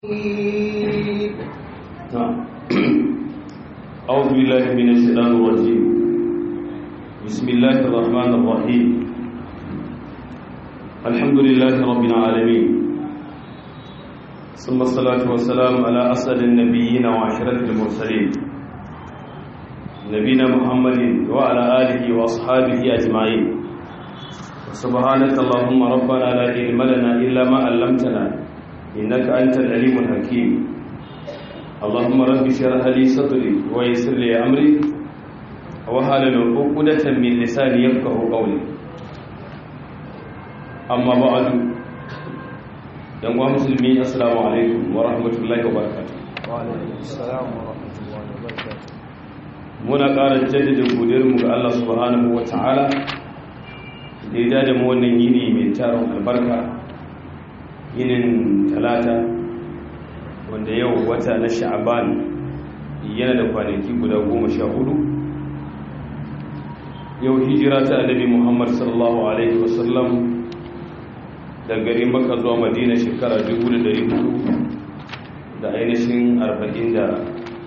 نعم أعوذ بالله من الشيطان الرجيم بسم الله الرحمن الرحيم الحمد لله رب العالمين ثم الصلاة والسلام على أسد النبيين وعشرة المرسلين نبينا محمد وعلى آله وأصحابه أجمعين سبحانك اللهم ربنا لا علم لنا إلا ما علمتنا إنك أنت العليم الحكيم اللهم رب اشرح لي صدري ويسر لي أمري وحلل عقدة من لساني يفقه قولي أما بعد yan uwa musulmi assalamu alaikum wa rahmatullahi wa barakatuh wa alaikum assalam wa rahmatullahi wa barakatuh muna ƙara jaddada godiyarmu ga Allah subhanahu wa ta'ala da ya da mu wannan yini mai taron albarka yinin talata wanda yau wata na sha'aban yana da kwanaki guda goma sha hudu yau hijira ta annabi muhammad sallallahu alaihi wasallam da garin maka zuwa madina shekara 1400 da ainihin 44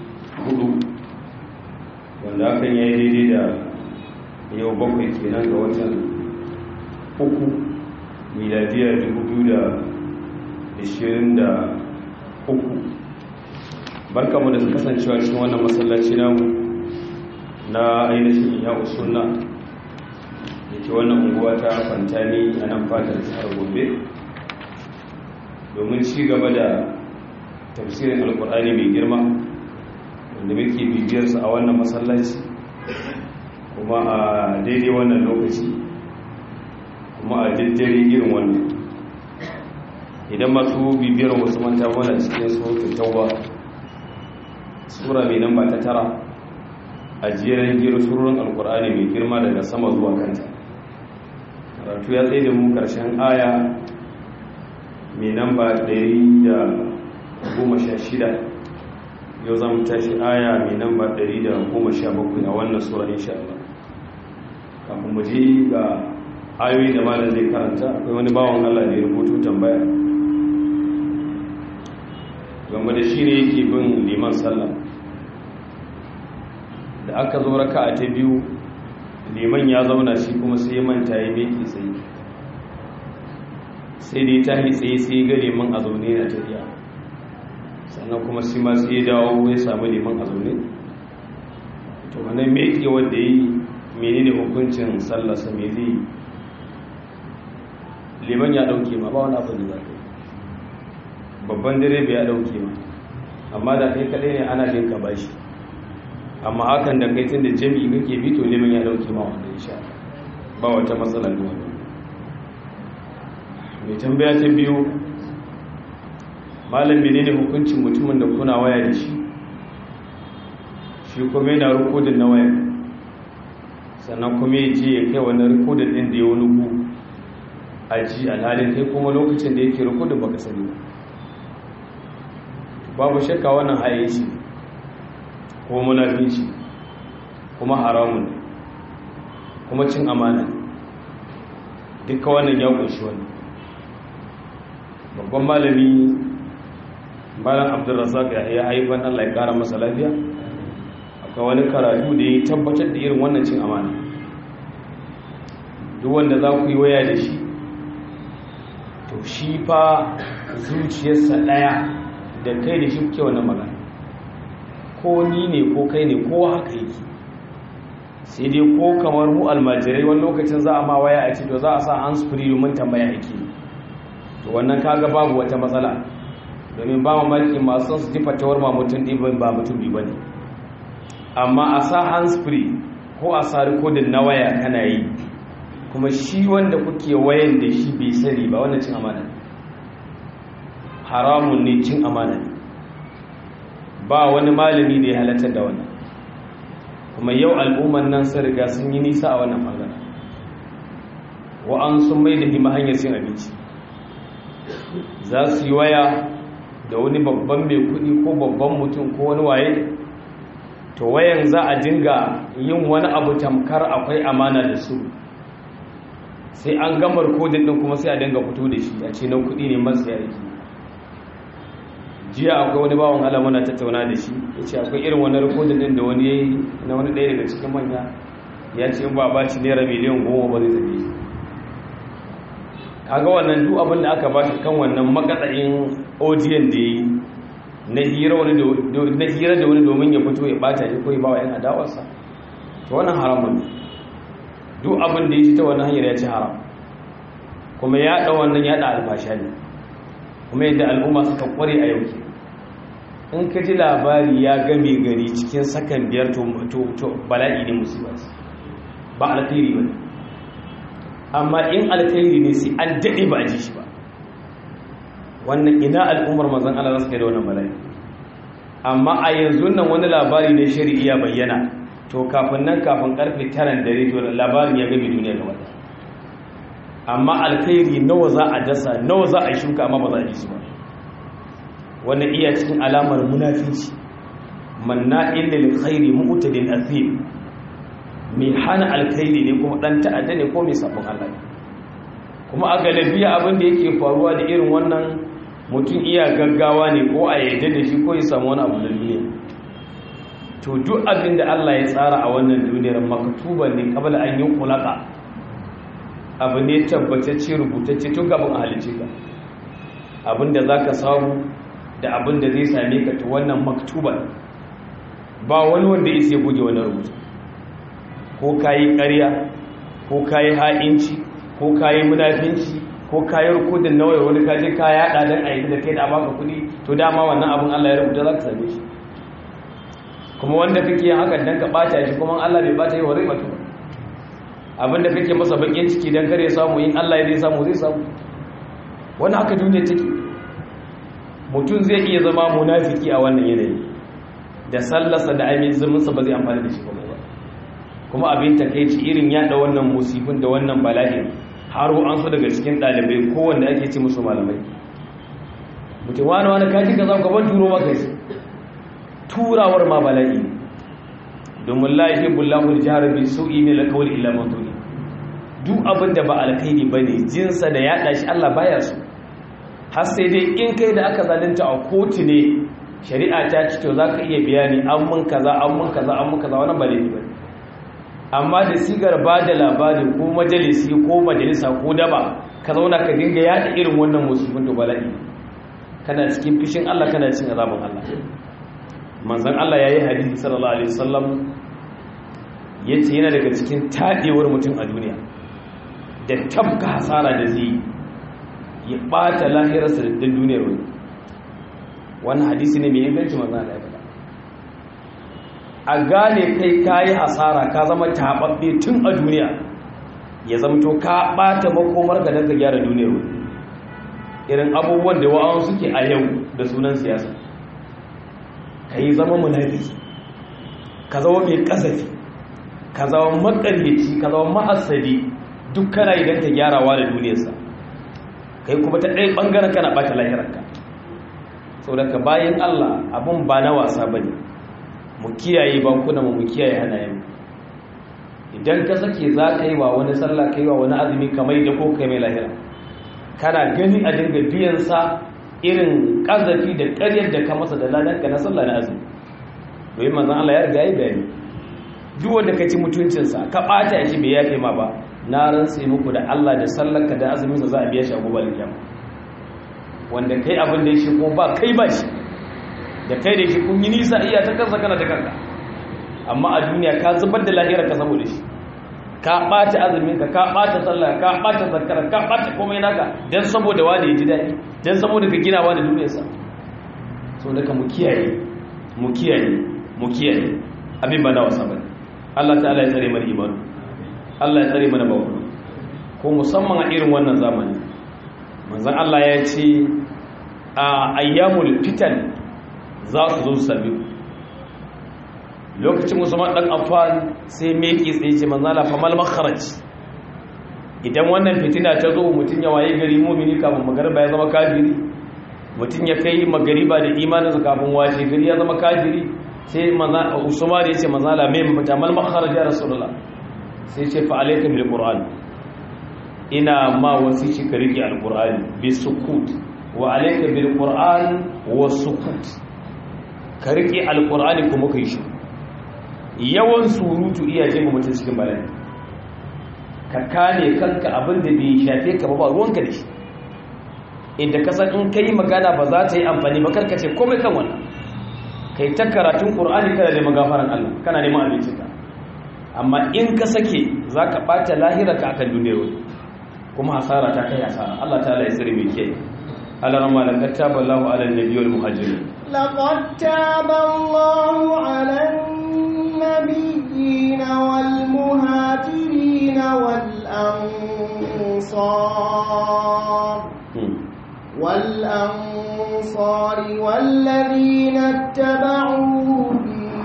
wanda hakan ya yi daidai da yau bakwai kenan ga watan uku miladiyar 2023 barka mu da kasancewa cikin wannan masallaci namu na ainihin ya usunna da ke wannan unguwa ta fantani a nan fatar jihar gobe domin ci gaba da tafsirin alkur'ani mai girma wanda muke bibiyarsa a wannan masallaci kuma a daidai wannan lokaci kuma a daddare irin wannan idan masu bibiyar wasu manta wana cikin sautin tauba sura mai nan ba ta tara a jerin gero surorin alkur'ani mai girma daga sama zuwa kanta karatu ya tsaye da mu karshen aya mai nan ba shida. yau zan tashi aya mai nan ba bakwai a wannan sura insha Allah kafin mu je ga ayoyi da malam zai karanta akwai wani bawan Allah da ya rubuto tambaya game da shi ne yake bin liman sallah da aka zo raka a ta biyu liman ya zauna shi kuma sai manta ya meki tsaye sai da ya tahi tsaye sai ga liman a zaune na tafiya sannan kuma sai ma sai ya dawo ya samu liman a zaune to wannan meki wanda yi menene hukuncin sallarsa me zai yi liman ya dauke ma ba wani abu da zaka babban direba ya dauke ma amma da kai kadai ne ana jin ka bashi amma hakan da kai tunda jami'i kake bi to liman ya dauke ma wanda insha ba wata matsala ne wannan mai tambaya ta biyu malam menene hukuncin mutumin da kuna waya da shi shi kuma yana rikodin na waya sannan kuma ya je ya kai wani rikodin din da ya wani ku aji alhalin kai kuma lokacin da yake rikodin baka sani babu shakka wannan haye shi ko munafinci kuma haramun kuma cin amana duka wannan ya kunshi wannan babban malami malam abdulrazak ya haifan allah ya kara masa lafiya akwai wani karatu da ya tabbatar da irin wannan cin amana duk wanda za ku yi waya da shi to shi fa zuciyarsa ɗaya da kai da shi kuke wannan magana ko ni ne ko kai ne ko haka yake sai dai ko kamar mu almajirai wani lokacin za a ma waya a ce to za a sa hands free domin tambaya ake to wannan kaga babu wata matsala domin ba mamaki masu son su ji fatawar ma mutum ɗin ba mutum bi bane amma a sa hands free ko a sa rikodin na waya kana yi kuma shi wanda kuke wayan da shi bai sani ba wannan cin amana haramun ne cin amana ne ba wani malami da ya halatta da wannan kuma yau al'umman nan sun riga sun yi nisa a wannan bangaren wa'an sun mai da hima hanyar cin abinci za su yi waya da wani babban mai kudi ko babban mutum ko wani waye to wayan za a dinga yin wani abu tamkar akwai amana da su sai an gamar kodin din kuma sai a dinga fito da shi a ce na kudi ne masu yaki jiya akwai wani bawan Allah muna tattauna da shi ya ce akwai irin wani rikodin din da wani ya yi na wani ɗaya daga cikin manya ya ce ba ba shi naira miliyan goma ba zai zabe shi kaga wannan duk abin da aka ba shi kan wannan makatsayin odiyan da ya yi na hira da wani domin ya fito ya bata shi ko ya ba wa 'yan adawarsa to wannan haramun ne duk abin da ya ci ta wannan hanyar ya ci haram kuma ya ɗau wannan ya ɗa alfasha ne kuma yadda al'umma suka kware a yau in ka ji labari ya game gari cikin sakan biyar to bala'i ne musiba ba alkhairi ba amma in alkhairi ne sai an daɗe ba a ji shi ba wannan ina al'ummar mazan Allah za su kai da wannan bala'i amma a yanzu nan wani labari na shari'a bayyana to kafin nan kafin karfe taran dare to labarin ya game duniya gaba amma alkhairi nawa za a dasa nawa za a shuka amma ba za a ji su ba wannan iya cikin alamar munafici manna illa lil khairi mu'tadin athim mai hana alkhairi ne kuma dan ta'adda ne ko mai sabon Allah ne kuma a galabiya abin da yake faruwa da irin wannan mutum iya gaggawa ne ko a yadda da shi ko ya samu wani abu da duniya to duk abin da Allah ya tsara a wannan duniyar maktuban ne kabla an yi kulaka abu ne tabbatacce rubutacce tun gaban a halice ka abin da za ka samu da abin da zai same ka ta wannan maktuban ba wani wanda ya sai goge wani rubutu ko ka yi ƙarya ko ka yi ha'inci ko ka yi munafinci ko ka yi rukudin nawai wani kaje ka yaɗa don a yi da kai da baka kuɗi to dama wannan abin allah ya rubuta za ka same shi kuma wanda kake yin hakan don ka ɓata shi kuma allah bai ɓata yi wa rai batu abinda kake masa bakin ciki don kare samu yin allah ya zai samu zai samu wani haka duniya take mutum zai iya zama munafiki a wannan yanayi da sallarsa da amin zumunsa ba zai amfani da shi kuma ba kuma abin takeici irin yada wannan musibin da wannan bala'in haro an so daga cikin ɗalibai kowanne ake ci musu malamai mutum wani wani kaji ka za ka ban turo maka shi turawar ma bala'i domin lahi bullahu jihar bi su'i ne la kawai illa man duk abin da ba alkhairi bane jinsa da yada shi Allah baya so har sai dai in kai da aka zalunta a kotu ne shari'a ta ci to za ka iya bayani an mun kaza an mun kaza an mun kaza wannan ba laifi ba amma da sigar ba da labari ko majalisi ko majalisa ko daba ka zauna ka dinga yada irin wannan musibin to bala'i kana cikin fishin Allah kana cikin azabin Allah manzon Allah yayi hadisi sallallahu alaihi wasallam yace yana daga cikin tadewar mutum a duniya da tabka hasara da zai ya ɓata lahirarsa da duniyar wani wannan hadisi ne mai inganci maza da ya a gane kai ka yi hasara ka zama taɓaɓɓe tun a duniya ya zamto ka ɓata makomar ga daga gyara duniyar wani irin abubuwan da wa'an suke a yau da sunan siyasa ka yi zama munafiki ka zama mai kasafi ka zama makaryaci ka zama ma'asadi duk kana idan ka gyarawa da duniyarsa kai kuma ta ɗaya ɓangaren kana ɓata lahirarka sau daga bayan allah abin ba na wasa ba ne mu kiyaye bankuna mu kiyaye hannayen idan ka sake za ka yi wa wani sallah ka yi wa wani azumi kamar da ko kai mai lahira kana gani a dinga biyansa irin ƙazafi da ƙaryar da ka masa da ladanka na sallah na azumi domin manzan allah ya riga ya bayani duk wanda ka ci mutuncinsa ka ɓata shi bai yafe ma ba na rantse muku da Allah da sallarka da azuminsa za a biya shi a gobe alkiyama wanda kai abin da shi ko ba kai ba shi da kai da shi kun yi nisa iya ta kansa kana ta kanka amma a duniya ka zubar da lahira ka saboda shi ka ɓata azuminka ka ɓata sallah ka ɓata zakara ka ɓata komai naka dan saboda wani ya ji daɗi dan saboda ka gina wani duniyarsa so da ka mu kiyaye mu kiyaye mu kiyaye abin ba na wasa bane Allah ta'ala ya tsare mana imanu Allah ya tsare mana bawa ko musamman a irin wannan zamani manzon Allah ya ce a ayyamul fitan za su zo su sami lokacin musamman dan affan sai meki tsaye ce manzon Allah fa mal makharaj idan wannan fitina ta zo mutun ya waye gari mu'mini kafin magariba ya zama kafiri mutun ya kai magariba da imaninsa kafin washe gari ya zama kafiri sai manzon Usman ya ce manzon Allah mai mafita mal makharaj ya rasulullah sai ce fa alaika bil qur'an ina ma wasi shi ka rike alqur'ani bi sukut wa alayka bil qur'an was sukut ka rike alqur'ani kuma kai shi yawan surutu iya jefa mutum cikin bala'i ka kane kanka abin da bai shafe ka ba ba ruwanka da shi inda ka san in kai magana ba za ta yi amfani ba karka ce komai kan wannan kai ta karatun qur'ani kana neman gafaran Allah kana neman abincinka amma in ka sake zaka bata lahira ka akan duniyar wani kuma hasara ta kai hasara Allah ta'ala ya tsare mai kiyaye Allah rama la kataba Allahu ala nabiyyi wal muhajirin laqad taba Allahu ala النبيين والمهاجرين والأنصار والأنصار والذين اتبعوهم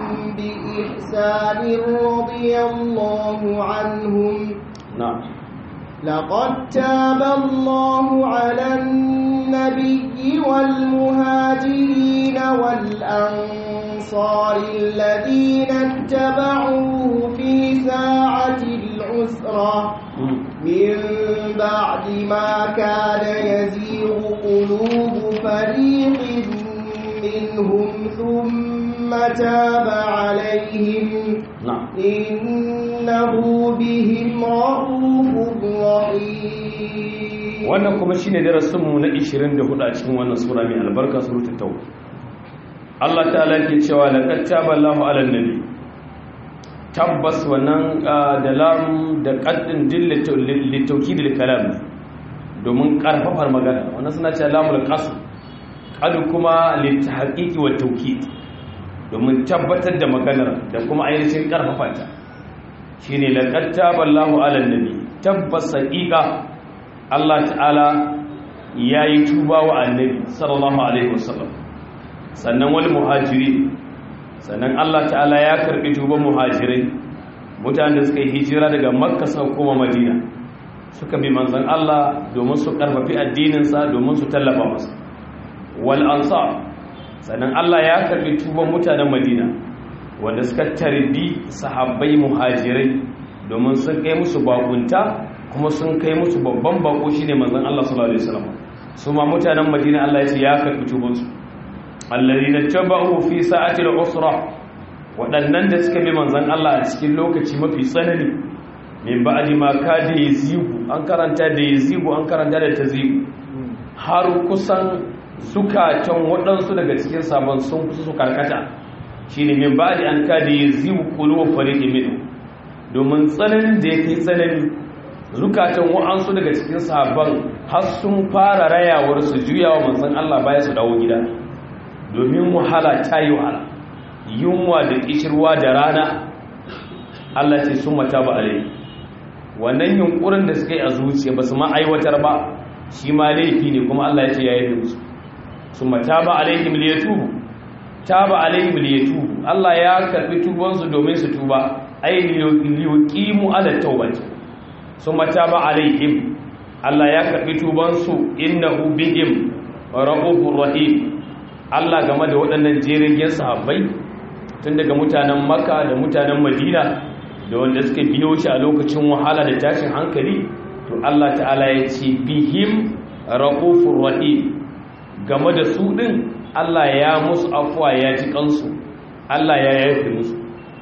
بإحسان رضي الله عنهم نعم لقد تاب الله على النبي والمهاجرين والأنصار الذين اتبعوه في ساعة العسرة من بعد ما كان يزيغ قلوب فريق منهم ثم تاب عليهم نعم إنه بهم رؤوف رحيم wannan kuma shine darasinmu na 24 a cikin wannan sura mai albarka suratul tauba Allah ta'ala ke cewa laqad taballahu 'alan nabi tabbas wannan da lam da qaddin dillatu litawkidil kalam domin karfafar magana wannan suna cewa lamul qasr qadu kuma litahqiqi wa tawkid domin tabbatar da maganar da kuma ainihin karfafa ta shine laqad taballahu 'alan nabi tabbas haqiqa Allah ta'ala ya yi tuba wa annabi sallallahu alaihi wasallam sannan wani muhajiri sannan Allah ta'ala ya karbi tuban muhajirai mutanen da suka yi hijira daga makka suka koma madina suka bi manzon Allah domin su karfafi addininsa domin su tallafa masa wal ansar sannan Allah ya karbi tuban mutanen madina wanda suka tarbi sahabbai muhajirai domin sun kai musu bakunta kuma sun kai musu babban bako shine manzon Allah sallallahu alaihi wasallam su ma mutanen Madina Allah ya ce ya karbi tuban su alladhina tabahu fi sa'ati al-usra wadannan da suka bi manzon Allah a cikin lokaci mafi tsanani min ba'di ma kada yazigu an karanta da yazigu an karanta da tazigu har kusan zukatan waɗansu daga cikin sabon sun kusa su karkata shine min ba'di an kada yazigu qulubu fariqin minhum domin tsananin da yake tsanani zukatan wa'ansu daga cikin sahabban har sun fara rayawar su juyawa manzon Allah baya su dawo gida domin wahala ta yi wahala yunwa da kishirwa da rana Allah ce sun mata ba alai wannan yunkurin da suka yi a zuciya ba su ma aiwatar ba shi ma laifi ne kuma Allah ya ce ya yi musu sun mata ba alaihim liyatubu taba alaihim liyatubu Allah ya karbi tubansu domin su tuba ai liyuqimu ala tawbati summa taba alaihim Allah ya karbi tubansu innahu bihim raufur rahim Allah game da waɗannan jerin sahabbai tun daga mutanen Makka da mutanen Madina da wanda suka biyo shi a lokacin wahala da tashin hankali to Allah ta'ala ya ce bihim raufur rahim game da su din Allah ya musu afuwa ya ji kansu Allah ya yafe musu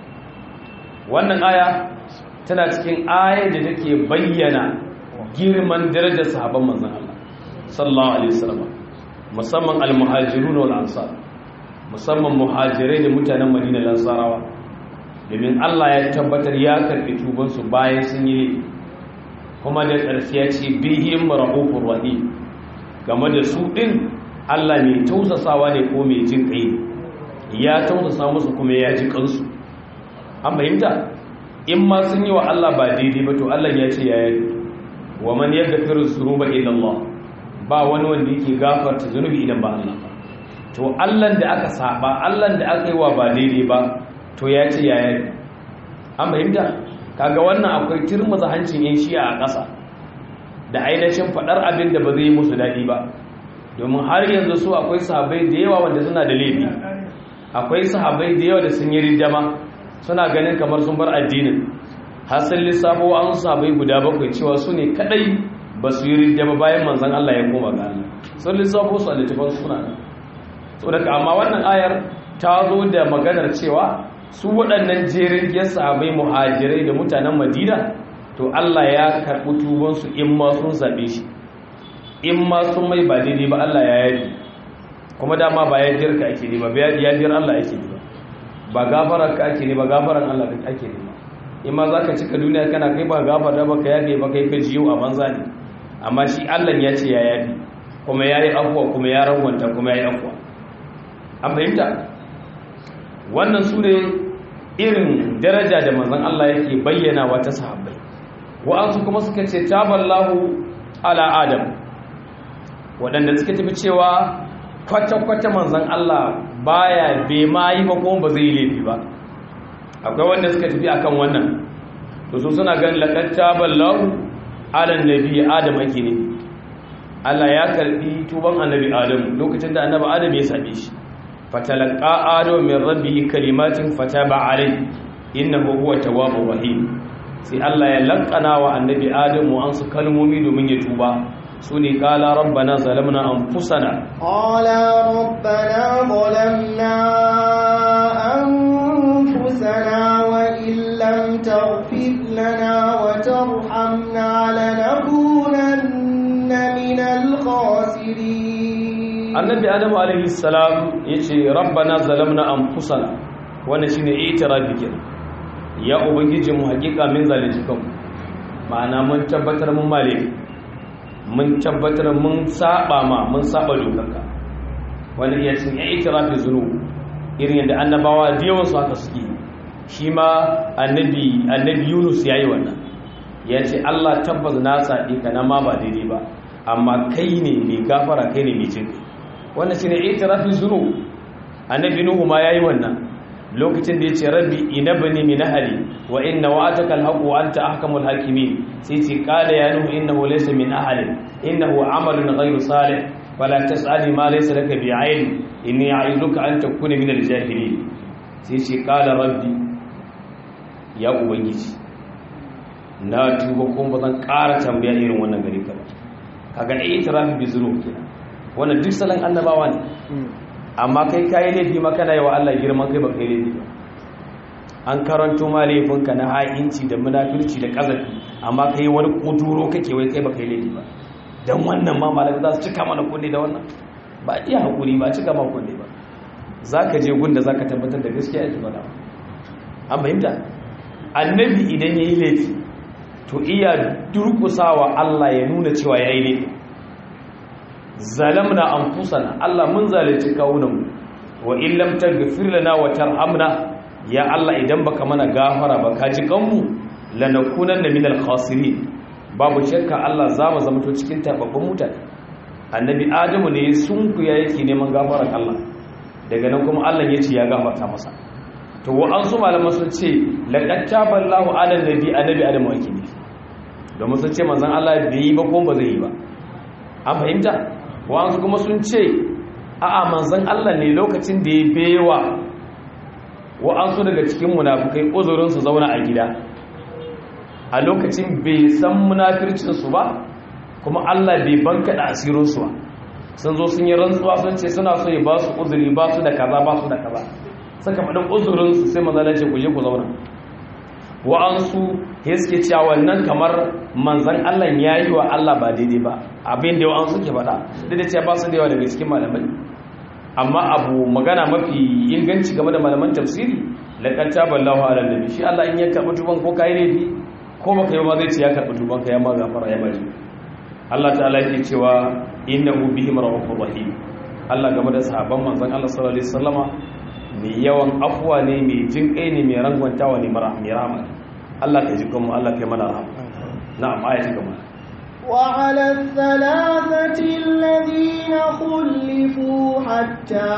wannan aya tana cikin ayar da take bayyana girman darajar sahabban manzon Allah sallallahu alaihi wasallam musamman almuhajirun wal ansar musamman muhajirai da mutanen Madina lansarawa domin Allah ya tabbatar ya karbi tuban su bayan sun yi kuma da ƙarshe ya ce bihim rahufur rahim game da su din Allah mai tausasawa ne ko mai jin kai ya tausasa musu kuma ya ji kansu an fahimta in ma sun yi wa Allah ba daidai ba to Allah ya ce ya yi wa man yaghfiru dhunuba illa Allah ba wani wanda yake gafarta zunubi idan ba Allah ba to Allah da aka saba Allah da aka yi wa ba daidai ba to ya ce ya yi an fahimta kaga wannan akwai turmuza hancin yan shi'a a ƙasa da ainihin faɗar abin da ba zai yi musu daɗi ba domin har yanzu su akwai sahabbai da yawa wanda suna da laifi akwai sahabbai da yawa da sun yi rijama suna ganin kamar sun bar addinin har sun lissafo an sahabbai guda bakwai cewa su ne kadai ba su yi ridda ba bayan manzan Allah ya koma ga Allah sun lissafo su a littafin suna so daga amma wannan ayar ta zo da maganar cewa su waɗannan jerin giyar sahabai muhajirai da mutanen madina to Allah ya karɓi tubansu in ma sun zaɓe shi in ma sun mai ba daidai ba Allah ya yafi kuma dama ba ya jirka ake ne ba ya jir Allah ake ne ba ba gafarar ka ake ne ba gafarar Allah ake ne ba in ma za ka cika duniya kana kai ba gafara ba ka yafe ba kai ka jiyo a banza ne amma shi Allah ya ce ya yafi kuma ya yi afuwa kuma ya rawanta kuma ya yi afuwa an fahimta wannan su ne irin daraja da manzon Allah yake bayyana wa ta sahabbai wa'ansu kuma suka ce taballahu ala adam waɗanda suka tafi cewa kwata-kwata manzon Allah baya bai ma yi ba kuma ba zai yi laifi ba akwai wanda suka tafi akan wannan to su suna ganin laqad taballahu ala nabi adam ake ne Allah ya karbi tuban annabi adam lokacin da annabi adam ya sabe shi fatalaqa adam min rabbihi kalimatin fataba alayhi innahu huwa tawwabur rahim sai Allah ya lankana wa annabi adam an su kalmomi domin ya tuba sune qala rabbana zalamna anfusana qala rabbana zalamna anfusana wa illam taghfir lana wa tarhamna lanakunanna minal khasirin annabi adam alaihi salam yace rabbana zalamna anfusana wannan shine itirafi kenan ya ubangiji mu hakika min zalunci kanmu ma'ana mun tabbatar mun male mun tabbatar mun saba ma mun saba dokarka wani ya cin itirafi zunu irin yadda annabawa da yawan su haka suke shi ma annabi annabi Yunus yayi wannan ya ce Allah tabbas na saɗi ka na ma ba daidai ba amma kai ne mai gafara kai ne mai jin wannan shine itirafin zunu annabi Nuhu ma yayi wannan lokacin da ya ce rabbi inabni min ahli wa inna wa'ataka alhaq wa anta ahkamul hakimin sai ce qala ya nuhu innahu laysa min ahli innahu amalun ghayru salih fala tas'alni ma laysa laka bi'ilm inni a'iduka an takuna min aljahilin sai ce qala rabbi ya ubangiji na tuba kuma ba zan ƙara tambaya irin wannan gari ka ba kaga itirafi bi zunub kenan wannan duk salon annabawa ne amma kai kayi laifi ma kana yi wa Allah girman kai ba kai laifi ba an karanto ma laifinka na ha'inci da munafirci da kazafi amma kai wani kuduro kake wai kai ba kai laifi ba dan wannan ma malaka za su cika mana kunne da wannan ba a iya hakuri ba cika ma kunne ba zaka je gunda zaka tabbatar da gaskiya yake faɗa an fahimta annabi idan yayi laifi to iya durkusawa Allah ya nuna cewa yayi laifi zalamna anfusana Allah mun zalunci kawunanmu wa in lam taghfir lana wa tarhamna ya Allah idan baka mana gafara ba ka ji kanmu lanakunanna minal khasirin babu shakka Allah za mu zama to cikin tababbun mutane annabi adamu ne sun kuya yake neman gafarar Allah daga nan kuma Allah ya ce ya gafarta masa to wa an su malaman sun ce laqad taballahu ala nabi annabi adamu ake ne domin sun ce manzon Allah bai yi ba ko ba zai yi ba an fahimta wa'ansu kuma sun ce a'a manzan Allah ne lokacin da ya bewa wa'ansu daga cikin munafukai uzurin su zauna a gida a lokacin bai san munafircinsu ba kuma Allah bai banka da asirinsu ba sun zo sun yi rantsuwa sun ce suna so ya ba su uzuri ba su da kaza ba su da kaza suka faɗin uzurinsu sai manzala ce ku je ku zauna wa'ansu ya suke cewa wannan kamar manzan Allah ya yi wa Allah ba daidai ba abin da wa'ansu ke faɗa duk da cewa ba su da yawa daga cikin malamai amma abu magana mafi inganci game da malaman tafsiri laqad taballahu ala nabi shi Allah in ya karɓi tuban ko kai laifi ko baka yi ma zai ce ya karɓi tuban ka ya ma gafara ya bari Allah ta'ala yake cewa innahu bihim rahmanur rahim Allah game da sahabban manzan Allah sallallahu alaihi wasallama mai yawan afuwa ne mai jin kai ne mai rangwantawa ne mara mai rahama Allah ka ji kuma Allah kai mana rahama na'am ayati gaba وعلى الثلاثة الذين خلفوا حتى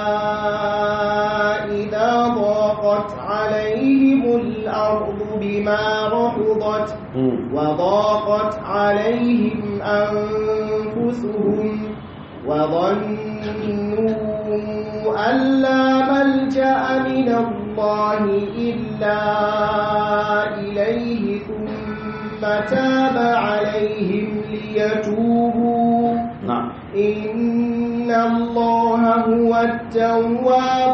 إذا ضاقت عليهم الأرض بما رحضت وضاقت عليهم أنفسهم وظنوا أن لا ملجأ من الله إلا إليه ثم تاب عليهم ليتوبوا na'am إن الله هو التواب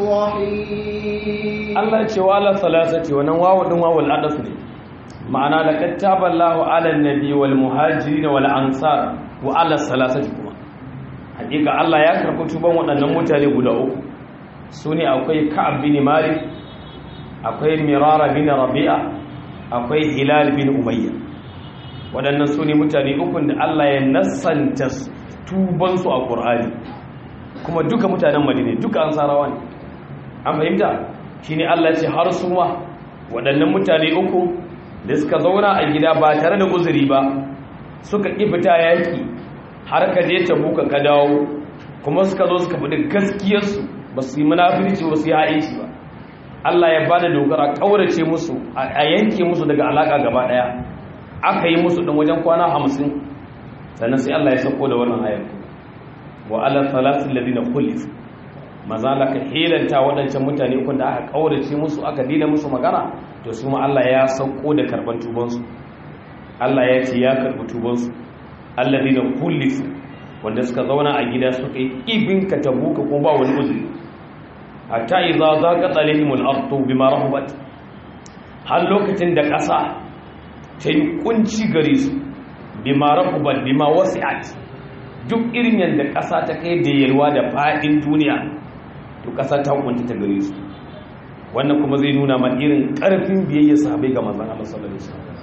الرحيم Allah ya ce wa ala salasati wannan wawu din wawul adaf ne ma'ana laqad taballahu ala nabi wal muhajirin wal ansar wa ala salasati kuma hakika Allah ya karɓi tuban waɗannan mutane guda uku sune akwai Ka'ab bin Malik akwai Mirara bin Rabi'a akwai Hilal bin Umayya waɗannan sune mutane uku da Allah ya nassanta tuban su a Qur'ani kuma duka mutanen Madina duka ansarawa ne an fahimta shi ne Allah ce har su ma waɗannan mutane uku da suka zauna a gida ba tare da uzuri ba suka ƙi fita yaƙi har ka je ta buka ka dawo kuma suka zo suka faɗi gaskiyarsu ba su yi munafirci ba su yi ha'inci ba Allah ya ba da dogara ƙaurace musu a yanke musu daga alaƙa gaba ɗaya aka yi musu ɗan wajen kwana hamsin sannan sai Allah ya sauko da wannan ayar wa ala salatin ladina khulifu maza la ka hilanta waɗancan mutane ukun da aka ƙaurace musu aka dina musu magana to su ma Allah ya sauko da karban tubansu Allah ya ce ya karbi tubansu alladina kullifu wanda suka zauna a gida suka yi ibin ka tabuka ko ba wani uzuri hatta idza zaqat alaihimul ardu bima rahabat har lokacin da ƙasa ta yi kunci gare su bima rahabat bima wasi'at duk irin yadda ƙasa ta kai da yalwa da faɗin duniya to ƙasa ta hukunta ta gare su wannan kuma zai nuna ma irin ƙarfin biyayya sahabai ga manzon Allah sallallahu alaihi wasallam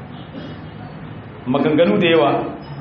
maganganu da yawa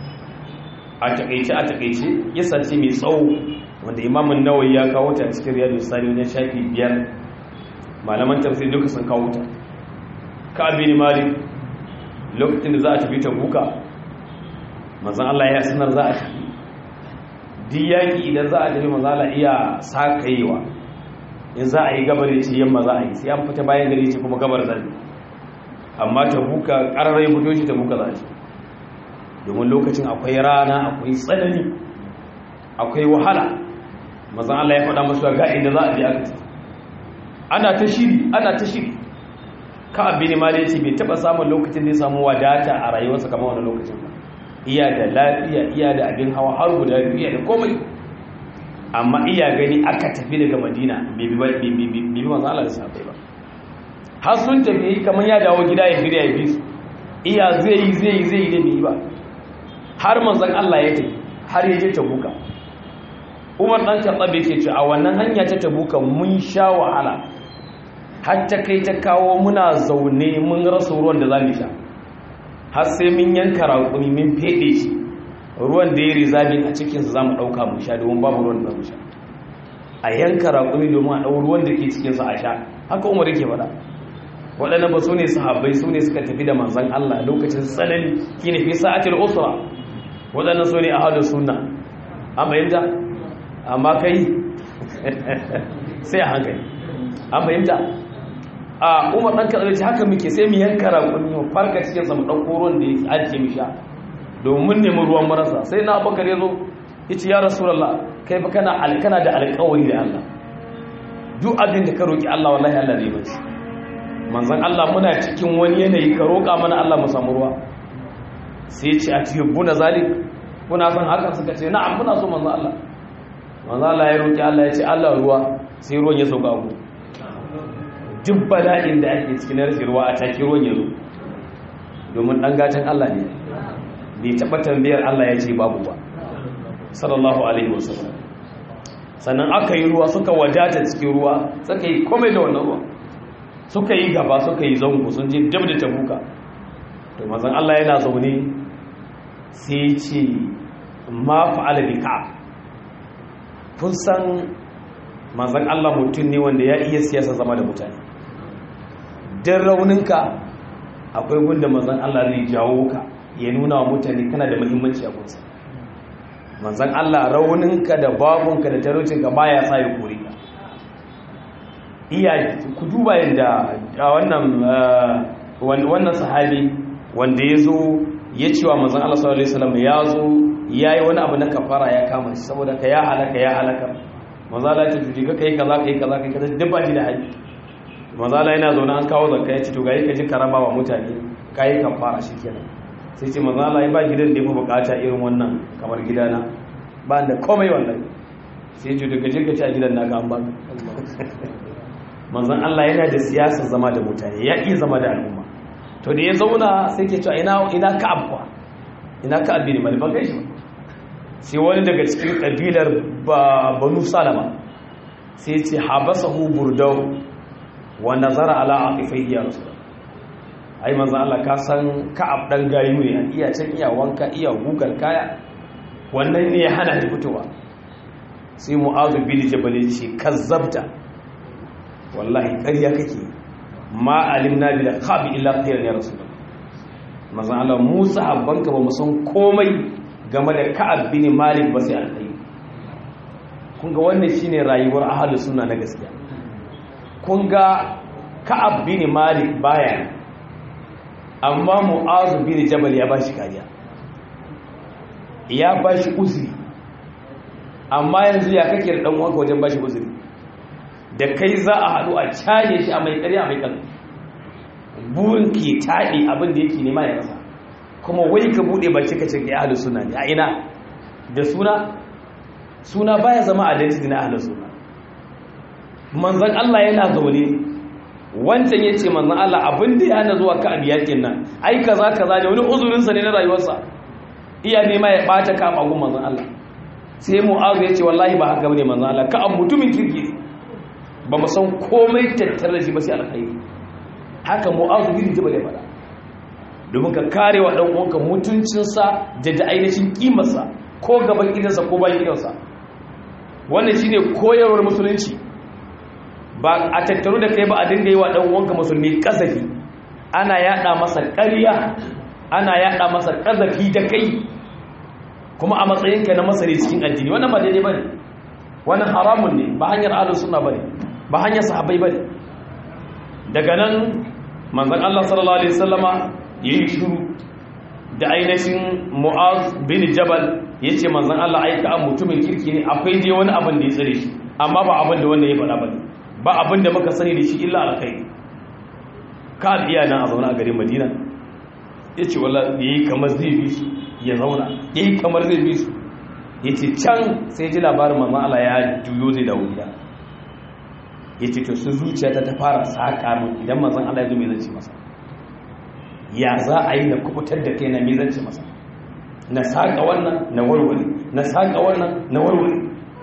a takeice a takeice yasa ce mai tsawo wanda Imam Nawawi ya kawo ta cikin Riyadus Salihin wajen shafi biyar malaman tafsir duka sun kawo ta ka bin Malik lokacin da za a tafi ta buka manzon Allah ya sanar za a tafi duk yaƙi idan za a tafi mazala iya sakayewa in za a yi gabar ya ce yamma za a yi sai an fita bayan gari ce kuma gabar zai amma ta buka ƙararrai budo shi ta buka za a ce domin lokacin akwai rana akwai tsanani akwai wahala mazan Allah ya faɗa masu ga inda za a je aka ce ana ta shiri ana ta shiri ka abin ma da ce bai taɓa samun lokacin da ya samu wadata a rayuwarsa kamar wani lokacin ba iya da lafiya iya da abin hawa har guda biyu iya da komai amma iya gani aka tafi daga madina bibi masu Allah da sabai ba har sun tafi kamar ya dawo gida ya shirya ya bi su iya zai yi zai yi zai yi da bai ba har manzan Allah ya tafi har ya je tabuka umar dan katsabe ke ce a wannan hanya ta tabuka mun sha wahala har ta kai ta kawo muna zaune mun rasa ruwan da za mu sha har sai mun yanka raƙumi mun feɗe shi ruwan da ya rizabin a cikinsa za mu ɗauka mu sha domin babu ruwan da mu sha a yanka raƙumi domin a ɗau ruwan da ke cikinsa a sha haka umar yake faɗa waɗannan ba su ne sahabbai su ne suka tafi da manzan Allah lokacin tsanani ki ne fi sa'atil usra waɗannan su ne a hadu sunna an fahimta amma kai sai a hankali an fahimta a umar ɗan kaɗa ce haka muke sai mu yanka raƙuni mu farka cikin sa mu ɗauko ruwan da ya ajiye mu sha domin nemi ruwan marasa sai na abubakar ya zo ya ce ya rasulallah kai fa kana alkana da alƙawari da allah duk abin da ka roƙi allah wallahi allah zai bace manzon allah muna cikin wani yanayi ka roƙa mana allah mu samu ruwa sai ya ce a cikin buna zalik kuna son hakan suka ce na'am muna so manzon allah manzon allah ya roƙi allah ya ce allah ruwa sai ruwan ya sauka ku duk bala'in da ake cikin rashin ruwa a take ruwan ya zo domin ɗan gatan Allah ne bai taɓa tambayar Allah ya ce babu ba sallallahu alaihi wasallam sannan aka yi ruwa suka wadata cikin ruwa suka yi komai da wannan ruwa suka yi gaba suka yi zango sun je dab da tabuka to mazan Allah yana zaune sai ce ma fa'ala bi ka kun san mazan Allah mutum ne wanda ya iya siyasa zama da mutane don rauninka akwai gunda mazan Allah zai jawo ka ya nuna wa mutane kana da muhimmanci a kunsa manzan Allah rauninka da babunka da tarocinka ba ya sa ya kore ka iya ku duba yadda wannan wannan sahabi wanda ya zo ya ce wa manzan Allah sallallahu alaihi wasallam ya zo ya yi wani abu na kafara ya kama shi saboda ka ya halaka ya halaka manzala ce tuji ka kai kaza kai kaza kai kaza duk ba shi da haƙi manzala yana zaune an kawo zakka ya ce to ga yi ka ji karama wa mutane ka yi kafara shi kenan sai ce manzan Allah ya ba gidan da ya fi bukata irin wannan kamar gidana ba da komai wallahi sai ce daga jirga ci a gidan naka an baka manzan Allah yana da siyasar zama da mutane ya iya zama da al'umma to da ya zauna sai ke cewa ina ina ka'ab kuwa ina ka'ab bin malik ban gaishe ba sai wani daga cikin kabilar banu salama sai ce habasahu burdau wa nazara ala aqifaihi ya rasul ai manzo Allah ka san ka'ab dan gayu ne iya can iya wanka iya gugar kaya wannan ne ya hana shi fitowa sai mu'adh bin jabal ya ce kazzabta wallahi ƙarya kake ma alimna bil khabi illa khairan ya rasul manzo Allah Musa habbanka ba mu san komai game da Ka'ab bin Malik ba sai alkhairi kun ga wannan shine rayuwar ahlus sunna na gaskiya kun ga Ka'ab bin Malik baya amma Mu'az bin Jabal ya bashi kariya ya bashi uzuri amma yanzu ya kake da dan uwanka wajen bashi uzuri da kai za a haɗu a caje shi a mai ƙarya mai kan burin ke taɗe abin da yake nema ya rasa kuma wai ka buɗe baki ka ce ka ahlus sunna ne a ina da suna suna baya zama identity na ahlus sunna manzon Allah yana zaune wancan yace manzon Allah abin da ya hana zuwa ka abiyakin nan ai kaza kaza ne wani uzurin sa ne na rayuwarsa iya nema ya bata ka magun manzon Allah sai mu'azu yace wallahi ba haka bane manzon Allah ka an mutumin kirki ba mu san komai tattare da shi ba sai alkhairi haka mu'azu bin jabal ya fada domin ka kare wa dan uwanka mutuncinsa da da ainihin kimarsa ko gaban gidansa ko bayan gidansa wannan shine koyarwar musulunci ba a tattaru da kai ba a dinga yi wa dan uwanka musulmi kasafi ana yada masa ƙarya ana yada masa kasafi da kai kuma a matsayinka na masare cikin addini wannan ba daidai bane wannan haramun ne ba hanyar ahlus sunna bane ba hanyar sahabbai bane daga nan manzon Allah sallallahu alaihi wasallama yayi shiru da ainihin Mu'az bin Jabal yace manzon Allah aika an mutumin kirki ne akwai dai wani abin da ya tsare shi amma ba abin da wanda ya faɗa bane ba abin da muka sani da shi illa alkhairi ka biya nan a zauna a garin Madina yace wallahi yayi kamar zai bi su ya zauna yayi kamar zai bi su yace can sai ji labarin manzon Allah ya juyo zai dawo gida ya ce to sun zuciyata ta fara saƙa min idan mazan Allah ya zo mai zance masa ya za a yi na kubutar da kai na mai zance masa na saƙa wannan na warware na saƙa wannan na warware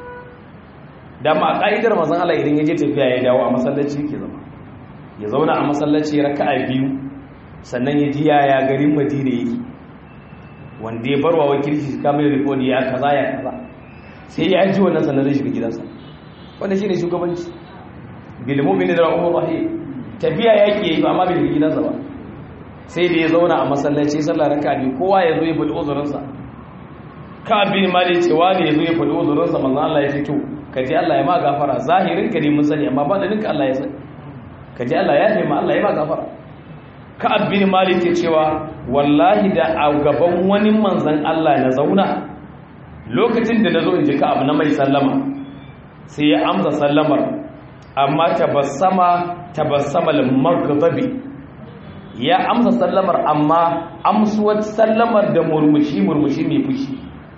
da ma ƙa'idar mazan Allah idan ya je tafiya ya dawo a masallaci ke zama ya zauna a masallaci ya raka a biyu sannan ya ji yaya garin madina yake wanda ya barwa wakilci kamar rikodi ya kaza ya kaza sai ya ji wannan sannan zai shiga gidansa wanda shi ne shugabanci bilmumini da rahimur rahim tafiya yake yi ba ma bil gidansa ba sai da ya zauna a masallaci sallar raka biyu kowa ya zo ya faɗi uzurinsa ka bin mali cewa ne ya zo ya faɗi uzurinsa manzon Allah ya fito ka ji Allah ya ma gafara zahirin ka ne mun sani amma ba da ninka Allah ya sani ka ji Allah ya nema Allah ya ma gafara ka bin mali ke cewa wallahi da a gaban wani manzon Allah na zauna lokacin da na zo in ji ka abu na mai sallama sai ya amsa sallamar amma tabassama tabassama al-maghdabi ya amsa sallamar amma amsuwar sallamar da murmushi murmushi mai fushi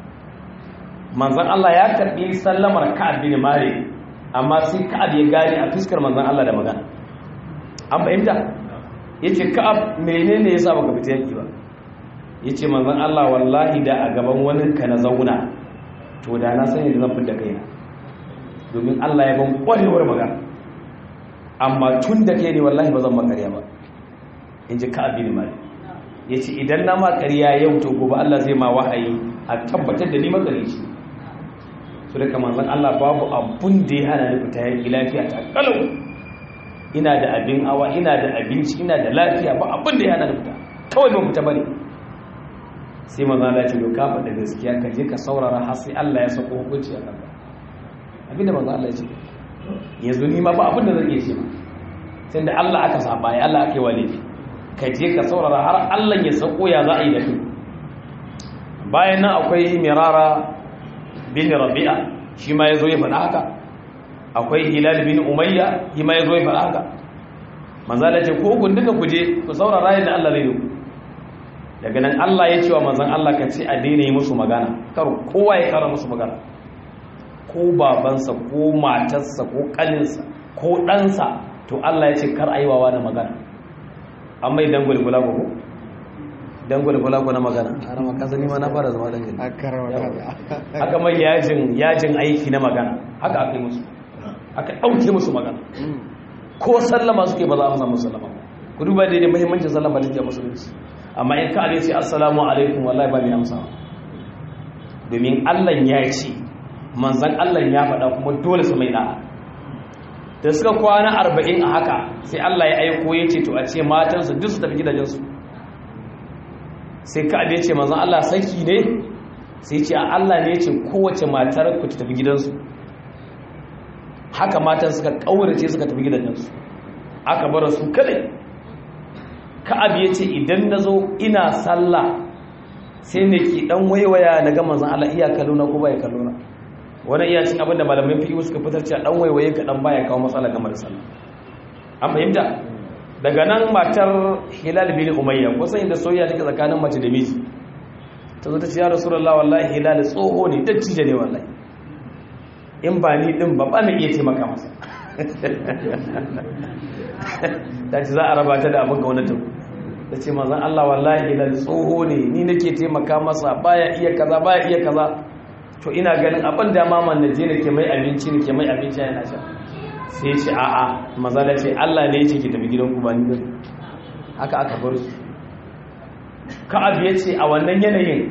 manzon Allah ya karbi sallamar Ka'ab bin Malik amma sai Ka'ab ya gane a fuskar manzon Allah da magana an fahimta yace Ka'ab menene yasa baka fita yaki ba yace manzon Allah wallahi da a gaban wani ka na zauna to da na sani da zan fita kaina domin Allah ya ban kwarewar magana amma tun da kai ne wallahi ba zan makarya ba in ji ka abin mali ya ce idan na makarya yau to gobe Allah zai ma wahayi a tabbatar da ni makari shi su da kamar zan Allah babu abun da ya hana ni fita yanki lafiya ta kalau ina da abin awa ina da abinci ina da lafiya ba abun da ya hana ni fita kawai ban fita bane sai manzo Allah ce ka faɗa gaskiya ka je ka saurara har sai Allah ya sako hukunci a kanka abinda manzo Allah ya ce yanzu ni ma ba abin da zan iya ce ba sai da Allah aka saba ya Allah aka yi wa laifi ka je ka saurara har Allah ya sako ya za a yi da kai bayan nan akwai mirara bin rabi'a shi ma ya zo ya faɗa haka akwai hilal bin umayya shi ma ya zo ya faɗa haka manzo Allah ce ko kun duka kuje ku saurara yadda Allah zai yi daga nan Allah ya ce wa manzon Allah ka ce a daina yi musu magana kar kowa ya kara musu magana ko babansa ko matarsa ko kaninsa ko ɗansa to Allah ya ce kar aiwawa na magana an mai dan gulgula ko dan gulgula ko na magana har ma kasa ni ma na fara zama dan gulgula haka mai yajin yajin aiki na magana haka aka yi musu aka dauke musu magana ko sallama suke ba za a samu sallama ku duba da muhimmancin sallama da ke musulunci amma in ka ce assalamu alaikum wallahi ba mai amsa domin Allah ya ce manzan Allah ya faɗa kuma dole su mai da'a da suka kwana arba'in a haka sai Allah ya aiko ya ce to a ce matansu duk su tafi gidajensu sai ka ya ce manzan Allah saki ne sai ce a Allah ne ya ce kowace matar ku ta tafi gidansu haka matan suka ƙaurace suka tafi gidajensu aka bar su kadai ka'ab ya ce idan na zo ina sallah sai ne ki dan waiwaya na ga manzan Allah iya kallona ko bai kallona wani iya cin abin da malamin fiye suka fitar cewa dan waiwaye ka dan baya kawo matsala game da sallah an fahimta daga nan matar hilal bin umayya kusan inda soyayya take tsakanin mace da miji ta zo ta ce ya rasulullah wallahi hilal tsoho ne dattijo ne wallahi in ba ni din ba ba mai iya taimaka masa ta ce za a raba ta da abin gwamnatin ta ce mazan Allah wallahi hilal tsoho ne ni nake taimaka masa baya iya kaza baya iya kaza to ina ganin abin da maman na je nake mai abinci nake mai abinci yana sha sai ce a'a maza da ce Allah ne yake ki tafi gidan ku ba ni bane haka aka bar su ka'ab ya ce a wannan yanayin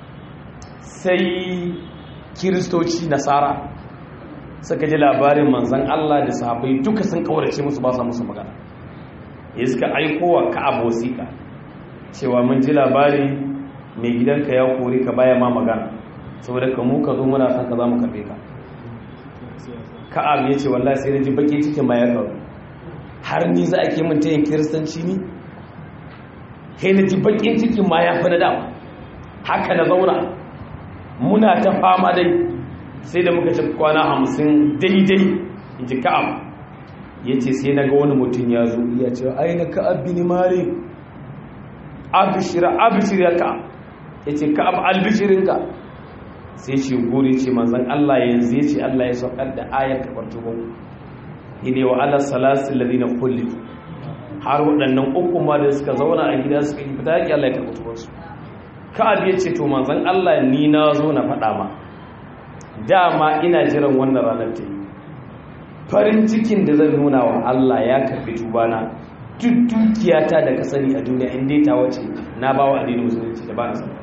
sai kiristoci nasara suka ji labarin manzan Allah da sahabbai duka sun kaurace musu ba sa musu magana ya suka aiko wa ka'ab wasiƙa cewa mun ji labari mai gidanka ya kori ka baya ma magana saboda ka mu ka zo muna san ka za mu karbe ka ka'ab ya ce wallahi sai na ji baki cikin ma ya kawo har ni za a ke min tayin kiristanci ni kai na ji bakin cikin ma ya fi na dama haka na zauna muna ta fama dai sai da muka ci kwana hamsin daidai in ji ka'ab ya ce sai na ga wani mutum ya zo ya ce aina ka'ab bin malik abishira abishira ka ya ce ka'ab albishirinka sai ce gori ce manzan Allah yanzu ya ce Allah ya saukar da ayar kafar tuba ide wa ala salasin ladina kulli har waɗannan uku ma da suka zauna a gida suka yi fita yaki Allah ya karɓi tubansu ka'ab ya ce to manzan Allah ni na zo na faɗa ma dama ina jiran wannan ranar ta yi farin cikin da zan nuna wa Allah ya karɓi tubana duk dukiyata da ka sani a duniya inda ta wace na ba wa addinin musulunci da ba na sani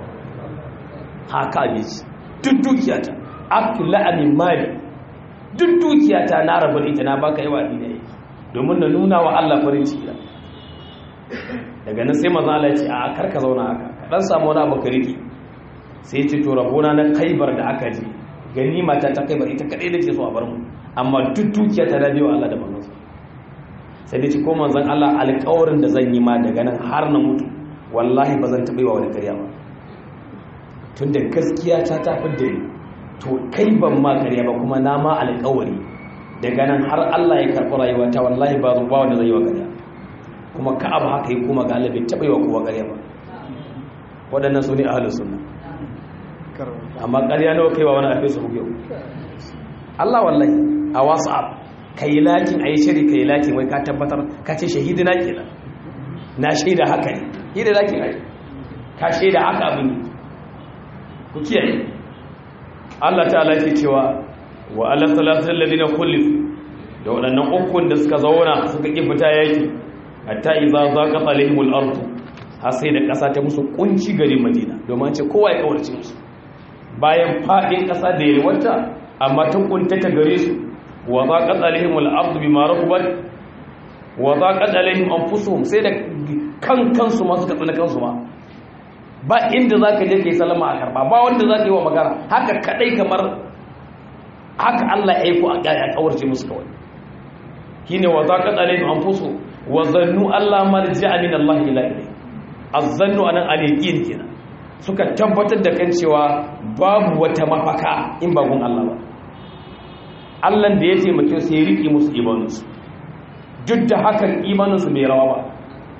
haka ne ce duk dukiyata abdullahi amin mali duk dukiyata na rabu da ita na baka yawa addini yake domin na nuna wa Allah farin ciki daga nan sai maza Allah ya ce a karka zauna haka ka dan samu wani abu ka riki sai ce to rabona na kaibar da aka je ganima ta ta kaibar ita kadai nake so a bar mu amma duk dukiyata na biyo Allah da manzon sai dai ci ko manzon Allah alƙawarin da zan yi ma daga nan har na mutu wallahi ba zan taɓa yi wa wani ƙarya ba tun da gaskiya ta tafi da ni to kai ban ma ƙarya ba kuma na ma alƙawari daga nan har Allah ya karɓi rayuwa ta wallahi ba zuwa wanda zai yi wa ƙarya kuma ka abu haka yi kuma ga Allah bai taɓa yi wa kowa ƙarya ba waɗannan su ne ahalus sunna amma ƙarya nawa kai wa wani a facebook yau Allah wallahi a whatsapp ka yi lakin a yi shiri ka yi lakin wai ka tabbatar ka ce shahidi na kenan na shaida haka ne yi da lakin ai ka shaida haka abin ne ku kiyaye Allah ta'ala ke cewa wa ala salatul ladina kullif da waɗannan ukun da suka zauna suka ki fita yaki hatta idza zaqat alaihimul ard har sai da ƙasa ta musu kunci garin Madina domin ce kowa ya kawarci musu bayan fadin ƙasa da yalwata amma ta kuntata gare su wa zaqat alaihimul ard bima rahabat wa zaqat alaihim anfusuhum sai da kan kansu ma suka tsana kansu ma ba inda za ka je ka yi salama a karba ba wanda za ka yi wa magana haka kadai kamar haka Allah ya aiko a kawarce musu kawai shi ne wa za ka tsale an fuso wa zannu Allah marji amin Allah ila ilai azzannu anan aliqin kenan suka tabbatar da kan cewa babu wata mafaka in ba gun Allah ba Allah da ya taimake su ya riƙe musu imaninsu duk da hakan imaninsu bai rawa ba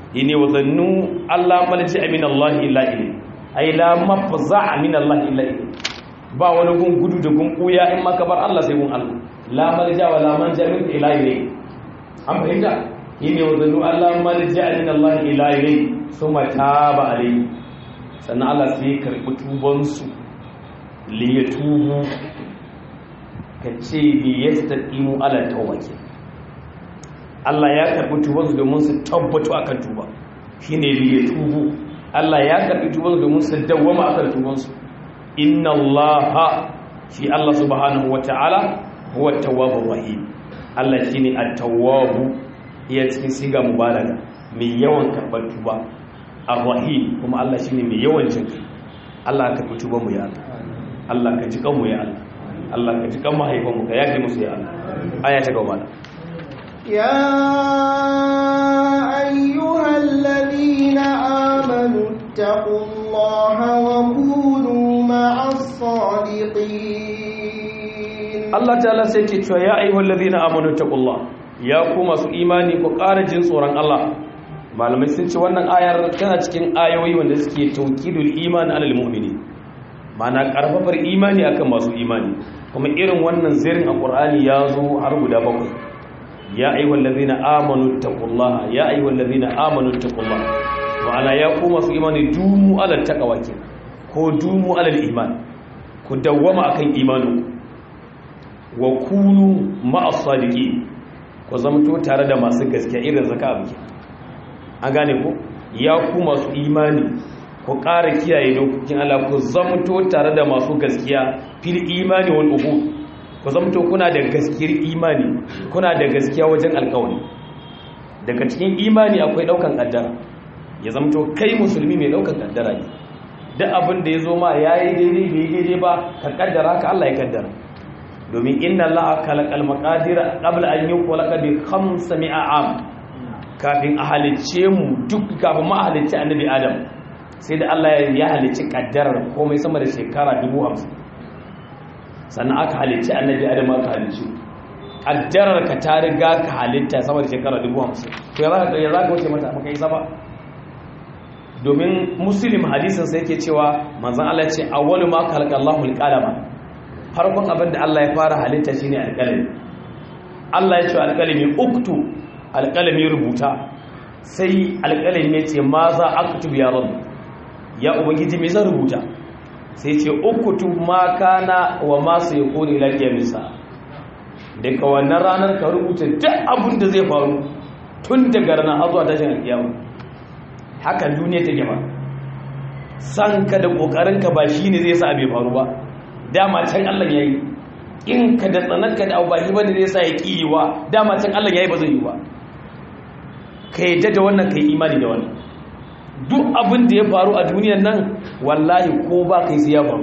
yini wa zannu Allah malji amin Allah illa ilayhi ai la mafza'a min Allah illa ilayhi ba wani gun gudu da gun kuya in maka bar Allah sai gun Allah la malja wa la manja min ila ilayhi an fahimta yini wa zannu Allah malji amin Allah illa ilayhi suma taba alayhi sannan Allah sai ya karbi tuban su li yatubu kace li yastaqimu ala tawbati Allah ya karbi tuban su domin su tabbatu akan tuba shine li yatubu Allah ya karbi tuban su domin su dawwama akan tuban su inna allaha shi Allah subhanahu wata'ala huwa tawwabur rahim Allah shine at-tawwabu iya cikin siga mubalaga mai yawan karbar tuba ar-rahim kuma Allah shine mai yawan jinki Allah ka karbi tuban mu ya Allah Allah ka ji kan mu ya Allah Allah ka ji kan mahaifan mu ka yafe musu ya Allah aya ta gaba يا أيها الذين آمنوا اتقوا الله وكونوا مع الصادقين Allah ta'ala sai ke cewa ya ayyuhal ladina amanu taqullah ya ku masu imani ku ƙara jin tsoron Allah malamai sun ce wannan ayar tana cikin ayoyi wanda suke tawkidul iman alal mu'mini ma'ana karfafar imani akan masu imani kuma irin wannan zirin a Qur'ani ya zo har guda bakwai ya ayyuhal ladina amanu taqullah ya ayyuhal ladina amanu taqullah ma'ana ya ku masu imani dumu alal taqwa kenan ko dumu alal iman ku dawwama akan imaninku wa kunu ma'as sadiqi ku zamto tare da masu gaskiya irin zaka abuki an gane ku ya ku masu imani ku ƙara kiyaye dokokin Allah ku zamto tare da masu gaskiya fil imani wal uhud ku zamto kuna da gaskiyar imani kuna da gaskiya wajen alƙawari daga cikin imani akwai daukan kaddara ya zamto kai musulmi mai daukan kaddara ne duk abin da ya zo ma yayi daidai bai daidai ba ka kaddara ka Allah ya kaddara domin inna allaha khalaqal maqadira qabla an yukhlaqa bi 500 am kafin a halicce mu duk kafin ma halicce annabi adam sai da Allah ya halicci kaddarar komai sama da shekara 50 sannan aka halicci annabi adam aka halicci kaddarar ka ta riga ka halitta sama da shekara 50 to ya zaka ya zaka wuce mata maka yi saba domin muslim hadisin sai yake cewa manzon Allah ya ce awwalu ma khalaqallahu alqalama farkon abin da Allah ya fara halitta shine alƙalami Allah ya ce alƙalami uktu alƙalami rubuta sai alƙalami ya ce ma za aktub ya rabu ya ubangiji me zan rubuta sai ce uktu ma kana wa ma su yakuni lafiya misa daga wannan ranar ka rubuta duk abin da zai faru tun daga ranar har zuwa tashin alƙiyama haka duniya take ba san ka da kokarin ka ba shine zai sa bai faru ba dama can Allah ya yi in ka da tsananka da abubahi ba da zai sa ya ƙi wa dama can Allah ya yi ba zai yi ba ka yi da wannan ka yi imani da wannan duk abin da ya faru a duniyan nan wallahi ko ba ka yi sai ya faru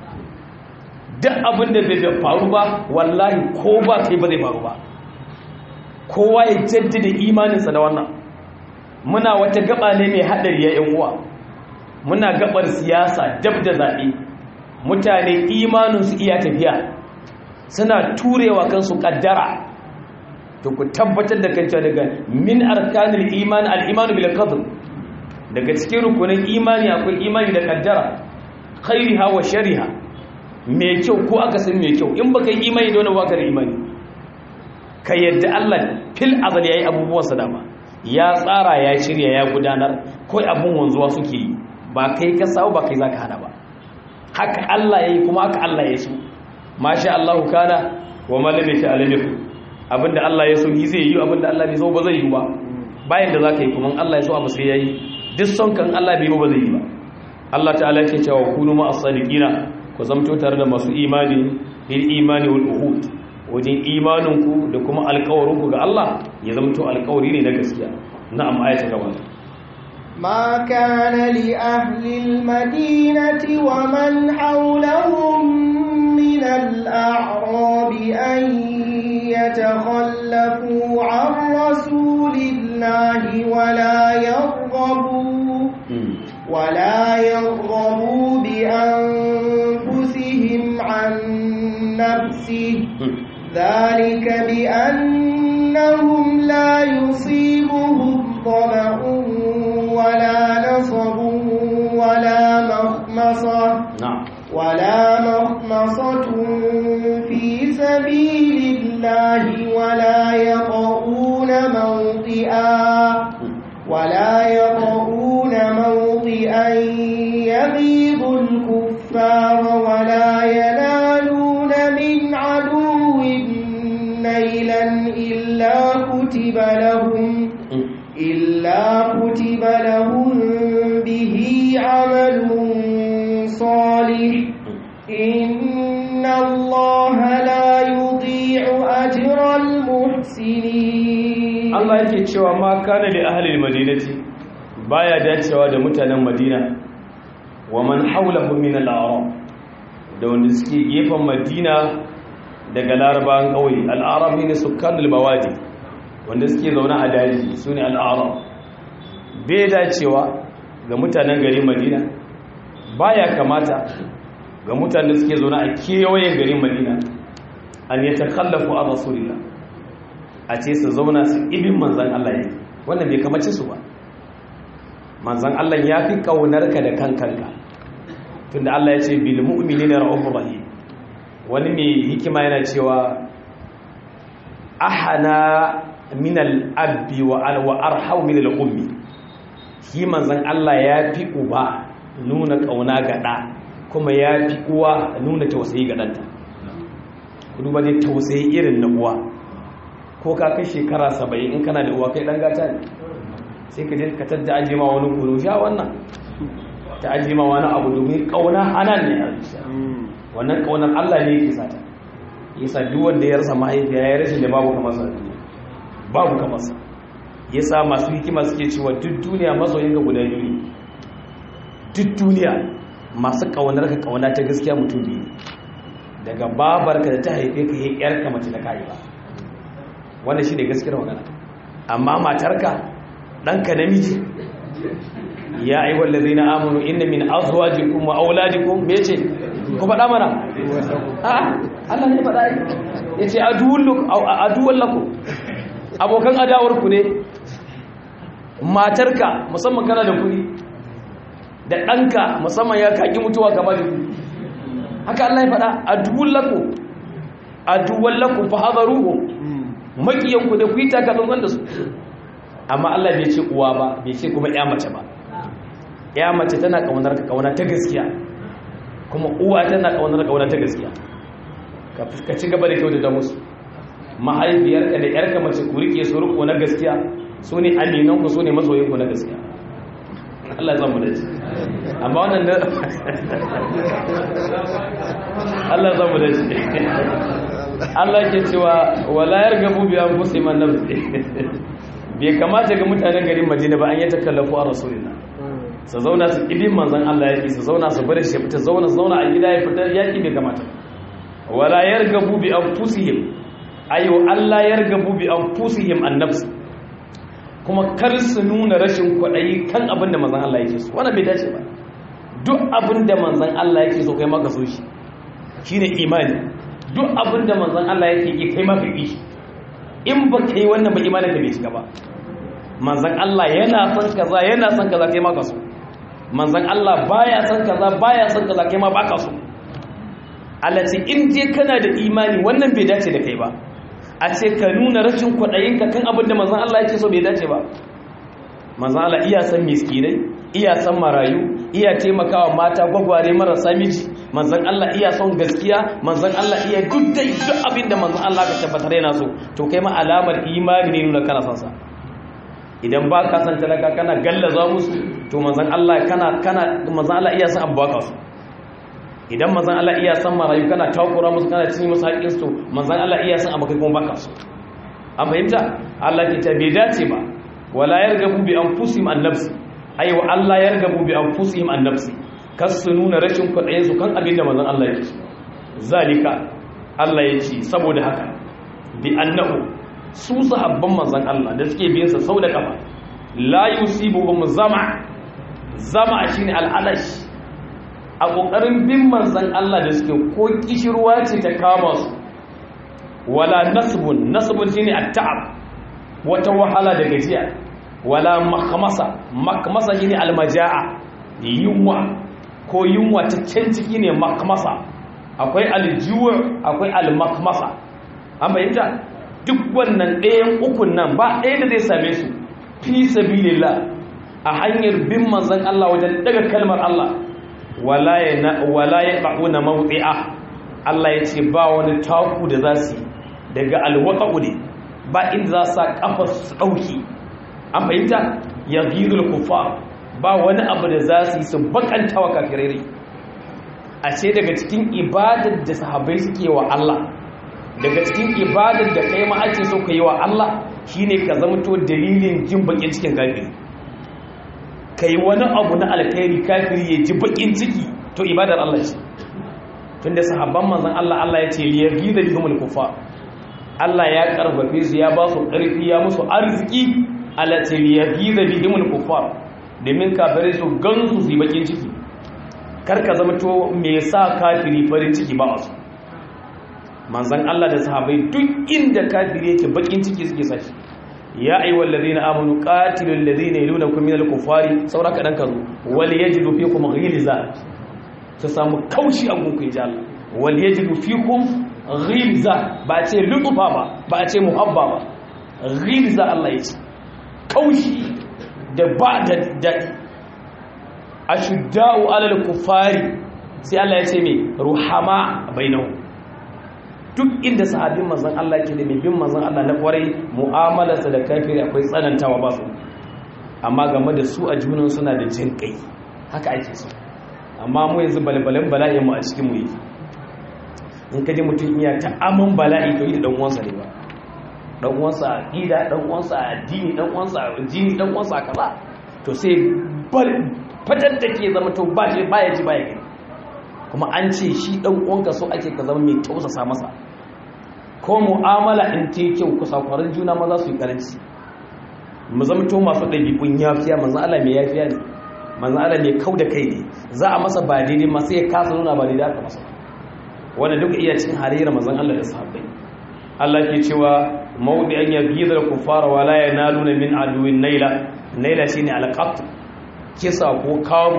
duk abin da bai faru ba wallahi ko ba ka yi ba zai faru ba kowa ya jaddada imaninsa da wannan muna wata gaba ne mai haɗari ya yan uwa muna gabar siyasa dab da zaɓe mutane imaninsu iya tafiya suna turewa kansu kaddara to ku tabbatar da kanta daga min arkanil iman al-iman bil qadr daga cikin rukunin imani akwai imani da kaddara khairiha wa shariha mai kyau ko aka san mai kyau in baka yi imani da wannan baka da imani ka yadda Allah fil azal yayi abubuwan sa dama ya tsara ya shirya ya gudanar kai abun wanzuwa suke yi ba kai ka sawo ba kai zaka hada ba haka Allah ya yi kuma haka Allah ya so masha Allah kana wa malam ya ta'ala ne abinda Allah ya so yi zai yi abinda Allah bai so ba zai yi ba bayan da zaka yi kuma Allah ya so abu sai yayi duk son kan Allah bai ba zai yi ba Allah ta'ala yake cewa kunu ma as-sadiqina ku zamto tare da masu imani bil imani wal uhud wajen imaninku da kuma alƙawarinku ga Allah ya zamto alƙawari ne na gaskiya na'am ayata gaba ما كان لأهل المدينة ومن حولهم من الأعراب أن يتخلفوا عن رسول الله ولا يرغبوا ولا يرغبوا بأنفسهم عن نفسه ذلك بأنهم لا يصيبهم ظمأ إلا كتب لهم إلا كتب لهم به عمل صالح إن الله لا يضيع أجر المحسنين Allah yake cewa ma kana li ahli madinati baya dacewa da mutanen Madina wa man hawlahu min al-a'rab da wanda suke gefen Madina daga larabawan kauye al-arab ne sukkan al-bawadi wanda suke zaune a daji sune al-arab bai dacewa ga mutanen garin Madina baya kamata ga mutanen da suke zaune a kewayen garin Madina an yatakhallafu an rasulillah a ce su zauna su ibin manzan Allah ya wannan bai kamace su ba manzan Allah ya fi ƙaunarka da kankanka tunda Allah ya ce bil mu'minina ra'ufur rahim wani mai hikima yana cewa ahana min al-abbi wa al wa arhau min al-ummi shi manzan Allah ya fi uba nuna ƙauna ga ɗa kuma ya fi uwa nuna tausayi ga ɗanta ku duba dai tausayi irin na uwa ko ka kai shekara saba'in in kana da uwa kai dan gata ne sai ka je ka tadda aje ma wani kunu sha wannan ta aje ma wani abu domin kauna hanan ne a zuciya wannan kaunar Allah ne yake sata yasa duk wanda ya rasa mahaifiya ya rashin da babu kamar sa babu kamar sa yasa masu hikima suke cewa duk duniya masoyin ga guda biyu ne duk duniya masu kaunar ka kauna ta gaskiya mutum biyu daga babarka da ta haife ka yi yarka mace da kai ba wanda shi ne gaskiyar magana amma matarka ɗanka namiji ya yi wallazi na amonu inda min azuwajikun wa auladikun me ce ku faɗa mana a Allah ne faɗa ya ce aduwan laku abokan adawarku ne matarka musamman kana da kuɗi da ɗanka musamman ya kaƙi mutuwa gaba da kuɗi haka Allah ya faɗa aduwan laku aduwan laku fa hazaruhu makiyanku da ku yi takatsantsan da su amma Allah bai ce uwa ba bai ce kuma ya mace ba ya mace tana kaunar ka kauna ta gaskiya kuma uwa tana kaunar ka kauna ta gaskiya ka ci gaba da kyautata musu mahaifiyarka da yarka mace ku rike su riko na gaskiya su ne aminanku su ne masoyinku na gaskiya Allah zan mu da ci amma wannan da Allah zan mu da ci Allah ke cewa wala yargabu bi anfusihim an nafsi bai kamata ga mutanen garin Madina ba an yi takallafu a rasulina su zauna su ibin manzon Allah yake su zauna su bari shi fita zauna su zauna a gida ya fita yaki bai kamata wala yargabu bi anfusihim ayo Allah yargabu bi anfusihim an nafsi kuma kar su nuna rashin kwaɗayi kan abin da manzon Allah yake so wannan bai dace ba duk abin da manzon Allah yake so kai maka so shi shine imani duk abin da manzan Allah yake yi kai mafi yi in ba ka yi wannan ba imanin ka bai shiga ba manzan Allah yana son kaza yana son kaza kai maka so manzan Allah baya son kaza baya son kaza kai ma baka so Allah ce in je kana da imani wannan bai dace da kai ba a ce ka nuna rashin kwaɗayin ka kan abin da manzan Allah yake so bai dace ba manzan Allah iya san miskinai iya san marayu iya taimakawa mata gwagware marasa miji manzan Allah iya son gaskiya manzan Allah iya duk dai duk abin da manzan Allah ka tabbatar yana so to kai ma alamar imani ne nuna kana son sa idan ba ka san talaka kana gallaza musu to manzan Allah kana kana manzan Allah iya son abu baka su idan manzan Allah iya son marayu kana takura musu kana cinye musu haƙƙin su manzan Allah iya son abu kai kuma baka su an fahimta Allah ke ta bai dace ba wala yargabu bi anfusihim an nafsi aiwa Allah yargabu bi anfusihim an nafsi kas su nuna rashin kwaɗayensu kan abin da manzan Allah ya ce zalika Allah ya ce saboda haka bi annahu su sahabban manzan Allah da suke biyan sa sau da kafa la yusibuhum zama zama shine al'alash a kokarin bin manzan Allah da suke ko kishirwa ce ta kama su wala nasbun nasbun shine at-ta'ab wata wahala da gajiya wala makmasa makmasa shine almajaa yunwa ko yunwa ta can ciki ne makmasa akwai aljiwa akwai almakmasa an bayyanta duk wannan ɗayan ukun nan ba ɗaya da zai same su fi sabilillah a hanyar bin manzon Allah wajen daga kalmar Allah wala ya wala ya ba'una mawdi'a Allah ya ce ba wani taku da za su daga alwaqa'u ne ba inda za su sa kafa su ɗauki an fahimta ya gizul kufa ba wani abu da za su yi su bakanta wa kafirai a ce daga cikin ibadar da sahabbai suke wa Allah daga cikin ibadar da kai ma ake so ka yi wa Allah shine ka zama to dalilin jin bakin cikin kafiri kai wani abu na alkhairi kafiri ya ji bakin ciki to ibadar Allah ce tunda sahabban manzon Allah Allah ya ce liyaghiza bihumul kufar Allah ya karfafe su ya ba su karfi ya musu arziki ala ce liyaghiza bihumul kufar domin kafirai su gansu su yi bakin ciki karka zama to me yasa kafiri farin ciki ba su manzon Allah da sahabbai duk inda kafiri yake bakin ciki suke sashi ya ayyuhal ladina amanu qatilul ladina yalunakum minal kufari saura kadan kazo wal yajidu fikum ghilza ta samu kaushi a gunku inji Allah wal yajidu fikum ghilza ba ce lutufa ba ba ce muhabba ba ghilza Allah ya ce kaushi da ba da dadi ashudda'u alal kufari sai Allah ya ce me ruhama bainahum duk inda sahabin manzon Allah ke da mai bin manzon Allah na kwarai mu'amalarsa da kafiri akwai tsanantawa ba su amma game da su a junan suna da jin kai haka ake so amma mu yanzu balbalin bala'i mu a cikin mu yake in ka ji mutum iya ta aman bala'i to yi dan uwansa ne ba dan uwansa a aqida dan uwansa a addini dan uwansa a jini dan uwansa a kaza to sai bar fatar da ke zama to ba shi baya ji baya gani kuma an ce shi dan uwanka so ake ka zama mai tausasa masa ko mu'amala in ta kyau kusa kwarin juna ma za su yi karanci mu zama to masu ɗabi'un yafiya manzan Allah mai yafiya ne manzan Allah mai kau da kai ne za a masa ba daidai ma sai ya kasa nuna ba daidai aka masa wanda duk iya cikin halayyar manzan Allah da sahabbai Allah ke cewa mawdi an yaghidha al-kuffara wa la yanaluna min aduwin naila naila shine al-qat kisa ko kamu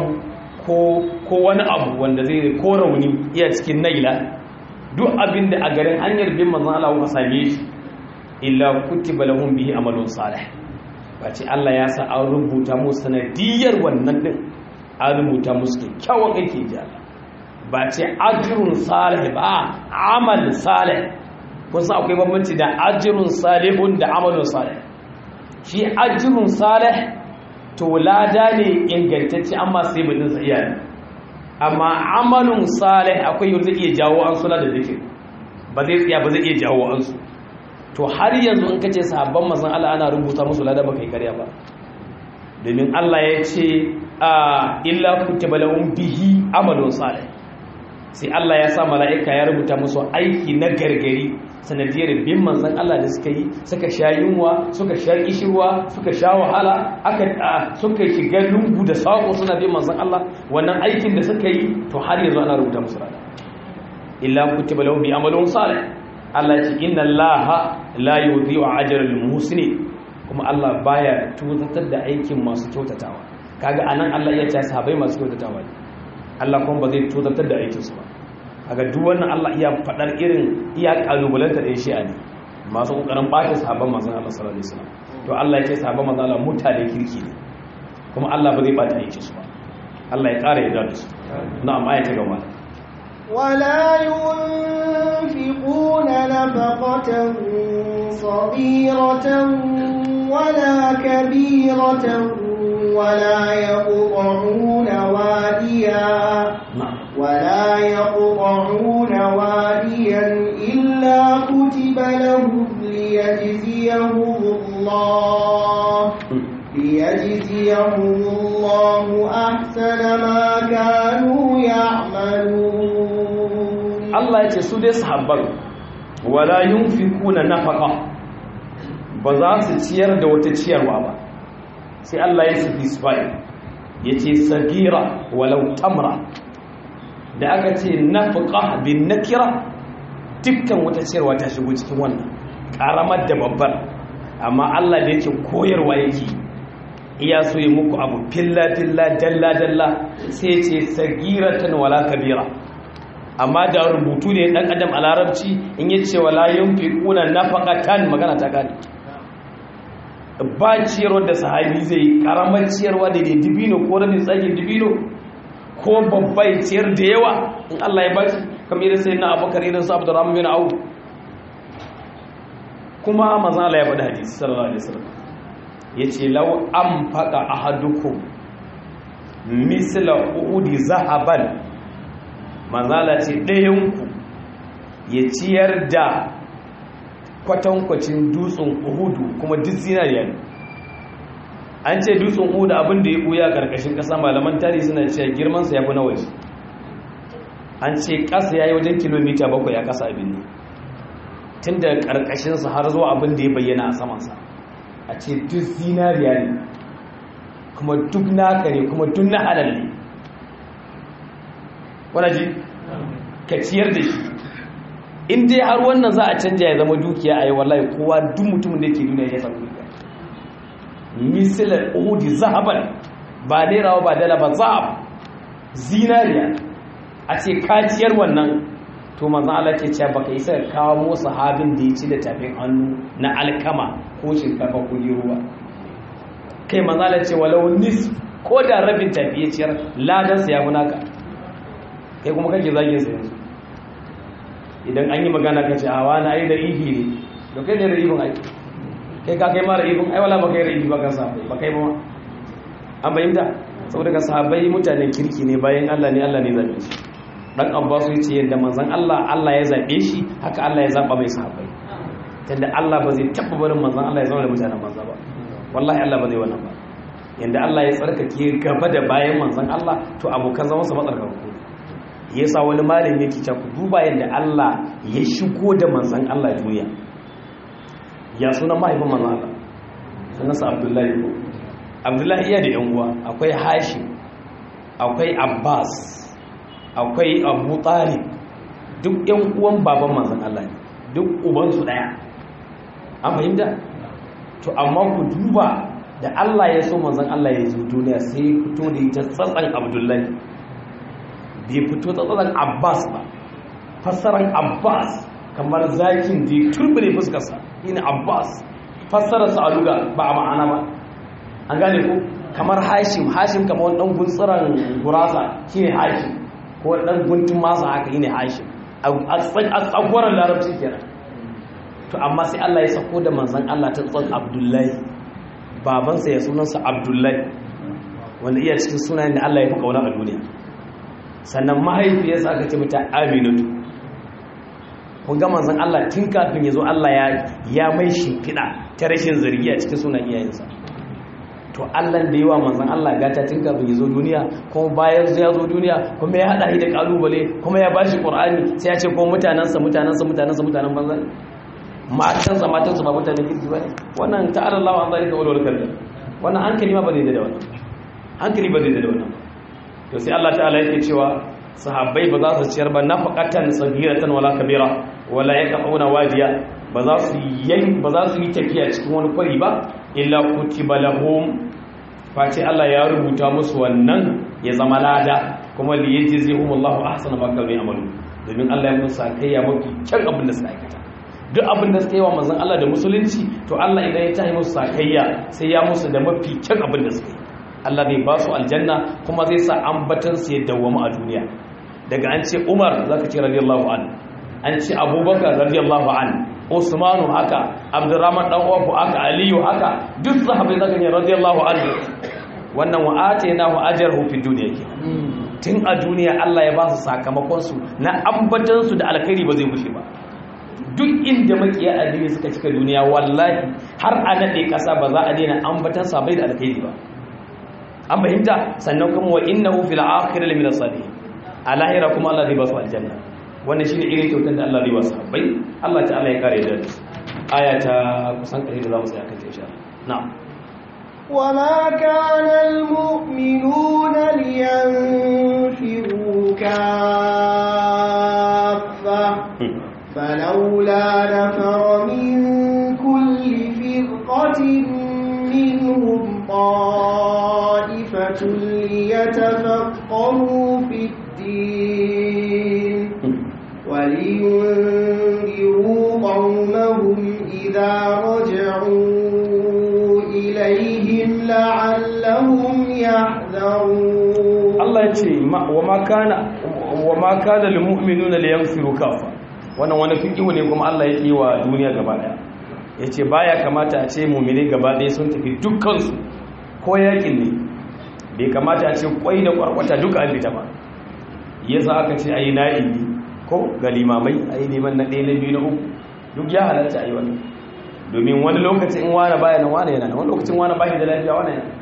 ko wani abu wanda zai ko rauni iya cikin naila duk abin da a garin hanyar bin manzan Allah kuka same shi illa kutiba lahum bihi amalun salih bace Allah ya sa an rubuta musu sanadiyar wannan din an rubuta musu kyakkyawan aiki ji Allah ba ce ajrun salih ba amal salih kun san akwai bambanci da ajrun salihun da amalun salih shi ajrun salih to lada ne ingantacce amma sai mutum sa iya amma amalun salih akwai yau zai iya jawo an suna da zikir ba zai tsaya ba zai iya jawo an su to har yanzu in kace sahabban manzon Allah ana rubuta musu lada ba kai karya ba domin Allah ya ce a illa kutiba lahum bihi amalun salih sai Allah ya sa mala'ika ya rubuta musu aiki na gargari sanadiyar bin manzan Allah da suka yi suka sha yunwa suka sha kishirwa suka sha wahala aka suka shiga lungu da sako suna bin manzan Allah wannan aikin da suka yi to har yanzu ana rubuta musu rana illa kutiba lahu bi amalun salih Allah ce inna Allah la yudhi'u ajra al muhsinin kuma Allah baya tuzatar da aikin masu kyautatawa kaga anan Allah ya ce sahabbai masu kyautatawa ne Allah kuma ba zai tozartar da aikinsu ba a ga duk wannan Allah iya faɗar irin iya ƙalubalanta ɗin shi'a ne masu ƙoƙarin ɓata sahabban masu Allah sallallahu alaihi wasallam to Allah ya ce sahabban masu Allah mutane kirki ne kuma Allah ba zai ɓata aikinsu ba Allah ya ƙara yarda da su na'am aya ta gaba ولا ينفقون نفقة صغيرة ولا كبيرة ولا يقطعون واديا ولا يقطعون واديا إلا كتب لهم ليجزيهم الله ليجزيهم الله أحسن ما كانوا يعملون الله يتسود يصحبك ولا ينفقون نفقة بذات تير دوت تير وابا sai Allah ya sufi sifai ya ce sagira walau tamra da aka ce nafiqa bin nakira dukkan wata ciyarwa ta shigo cikin wannan karamar da babbar amma Allah da yake koyarwa yake iya so yi muku abu filla filla dalla dalla sai ya ce sagiratan wala kabira amma da rubutu ne dan adam a larabci in yace wala yunfiquna nafaqatan magana ta gane ba ciyarwar da sahabi zai yi karamar ciyarwa da dibino ko rabin tsagin dibino ko babbai ciyar da yawa in Allah ya bashi kamar irin sai na abokar irin su abdurrahman bin auf kuma manzo Allah ya faɗi hadisi sallallahu alaihi wasallam yace law an faqa ahadukum misla uhudi zahaban manzo Allah ce ɗayan ku ya ciyar da kwatankwacin dutsen uhudu kuma duk zinariya ne an ce dutsen uhudu abin da ya buya karkashin ƙasa malaman tarihi suna cewa girmansa ya fi na waje an ce ƙasa ya yi wajen kilomita bakwai a ƙasa abin ne tun da ƙarƙashinsa har zuwa abin da ya bayyana a samansa a ce duk zinariya ne kuma duk naka ne kuma duk na halal ne wana ji ka ciyar da shi in dai har wannan za a canja ya zama dukiya a yi wallahi kowa duk mutumin da ke duniya ya samu dukiya misalar uhudi zahaban ba nairawa ba dala ba zahab zinariya a ce kaciyar wannan to manzan Allah ke cewa baka isa kawo sahabin da ya ci da tafin hannu na alkama ko shinkafa ko ruwa kai manzan Allah ce walau nis ko da rabin tafi ya ciyar ladan sa ya fi naka kai kuma kake zagin sa yanzu idan an yi magana ka ce a wani ai da ihi ne to kai ne da ihun ai kai ka kai mara ihun ai wala baka yi da ihi ba kan sa ba kai ba ma an bayyana saboda ka sahabbai mutanen kirki ne bayan Allah ne Allah ne zabe shi dan Abbas yace yadda manzon Allah Allah ya zabe shi haka Allah ya zaba mai sahabbai tunda Allah ba zai taba barin manzon Allah ya zama da mutanen manza ba wallahi Allah ba zai wannan ba yanda Allah ya tsarkake gaba da bayan manzon Allah to abokan zaman sa matsarkaku yasa wani malami yake cewa ku duba yanda Allah ya shigo da manzon Allah duniya ya sunan mahaifin manzon Allah sunansa Abdullahi ko abdullahi iya da yan uwa akwai hashim akwai abbas akwai abu talib duk yan uwan baban manzan Allah ne duk ubansu daya an fahimta to amma ku duba da Allah ya so manzan Allah ya zo duniya sai fito da ita tsatsan abdullahi bai fito da tsatsan abbas ba fassaran abbas kamar zakin da ya turbine fuskarsa ina abbas fassararsa a luga ba a ma'ana ba an gane ko kamar hashim hashim kamar wani dan guntsiran gurasa shine hashim ko wani dan guntun masa haka shine hashim a tsagwaron larabci kenan to amma sai Allah ya sako da manzon Allah ta tsan Abdullahi babansa ya sunansa Abdullahi wanda iya cikin sunayen da Allah ya fi kauna a duniya sannan mahaifiyarsa aka ce mata Aminatu kun ga manzon Allah tun kafin ya zo Allah ya ya mai shimfiɗa ta rashin zargi a cikin sunan iyayensa to Allah da yawa manzon Allah gata tun kafin ya zo duniya kuma bayan ya zo duniya kuma ya hada shi da kalubale kuma ya bashi Qur'ani sai ya ce ko mutanansa mutanansa mutanansa mutanen banza matansa matansa ba mutanen kirki bane wannan ta'ala Allah an zalika wal kallam wannan hankali ma ba zai da wannan hankali ba zai da wannan to sai Allah ta'ala yake cewa sahabbai ba za su ciyar ba nafaqatan sagiratan wala kabira wala yaqauna wadiya ba za su yi ba za su yi tafiya cikin wani kwari ba illa kutiba lahum face Allah ya rubuta musu wannan ya zama lada kuma li yajzihum Allahu ahsana ma kanu ya'malu domin Allah ya musu sakayya mafi kyan abin da suka aikata duk abin da suka yi wa manzon Allah da musulunci to Allah idan ya tahi musu sakayya sai ya musu da mafi kyan abin da suka yi Allah zai ba su aljanna kuma zai sa ambatan su ya dawwama a duniya daga an ce Umar zaka ce radiyallahu anhu an ce Abubakar radiyallahu anhu Usmanu haka Abdurrahman dan uwanku haka Aliyu haka duk sahabbai zaka ne radiyallahu anhu wannan wa atainahu ajrahu fi dunya ke tun a duniya Allah ya ba su sakamakon su na ambatan su da alkhairi ba zai gushe ba duk inda makiya addini suka cika duniya wallahi har a nade kasa ba za a daina ambatan sabai da alkhairi ba an fahimta sannan kuma wa innahu fil akhirati min as-salihin a lahira kuma Allah zai ba su aljanna wannan shine irin kyautar da Allah zai ba su habbai Allah ta'ala ya kare da aya ta kusan kare da zamu tsaya kan ta insha Allah na'am وما كان المؤمنون لينفروا كافة فلولا نفر من كل فرقة منهم طائفة ليتفقهوا في الدين ولينذروا قومهم إذا رجعوا إليهم لعلهم يحذرون Allah ya ce wa ma kana wa ma kana lil mu'minuna liyanfiru kafa wannan wani fiqhu ne kuma Allah yake wa duniya gaba daya ya ce baya kamata a ce mummune gaba ɗaya sun tafi dukkansu ko yakin ne bai kamata a ce kwai da kwarkwata duka an fita ba ya za aka ce a yi na'ibi ko ga limamai a yi neman na ɗaya na biyu na uku duk ya halatta a yi wani domin wani lokacin in wane baya na wane yana wani lokacin wane baya da lafiya wane yana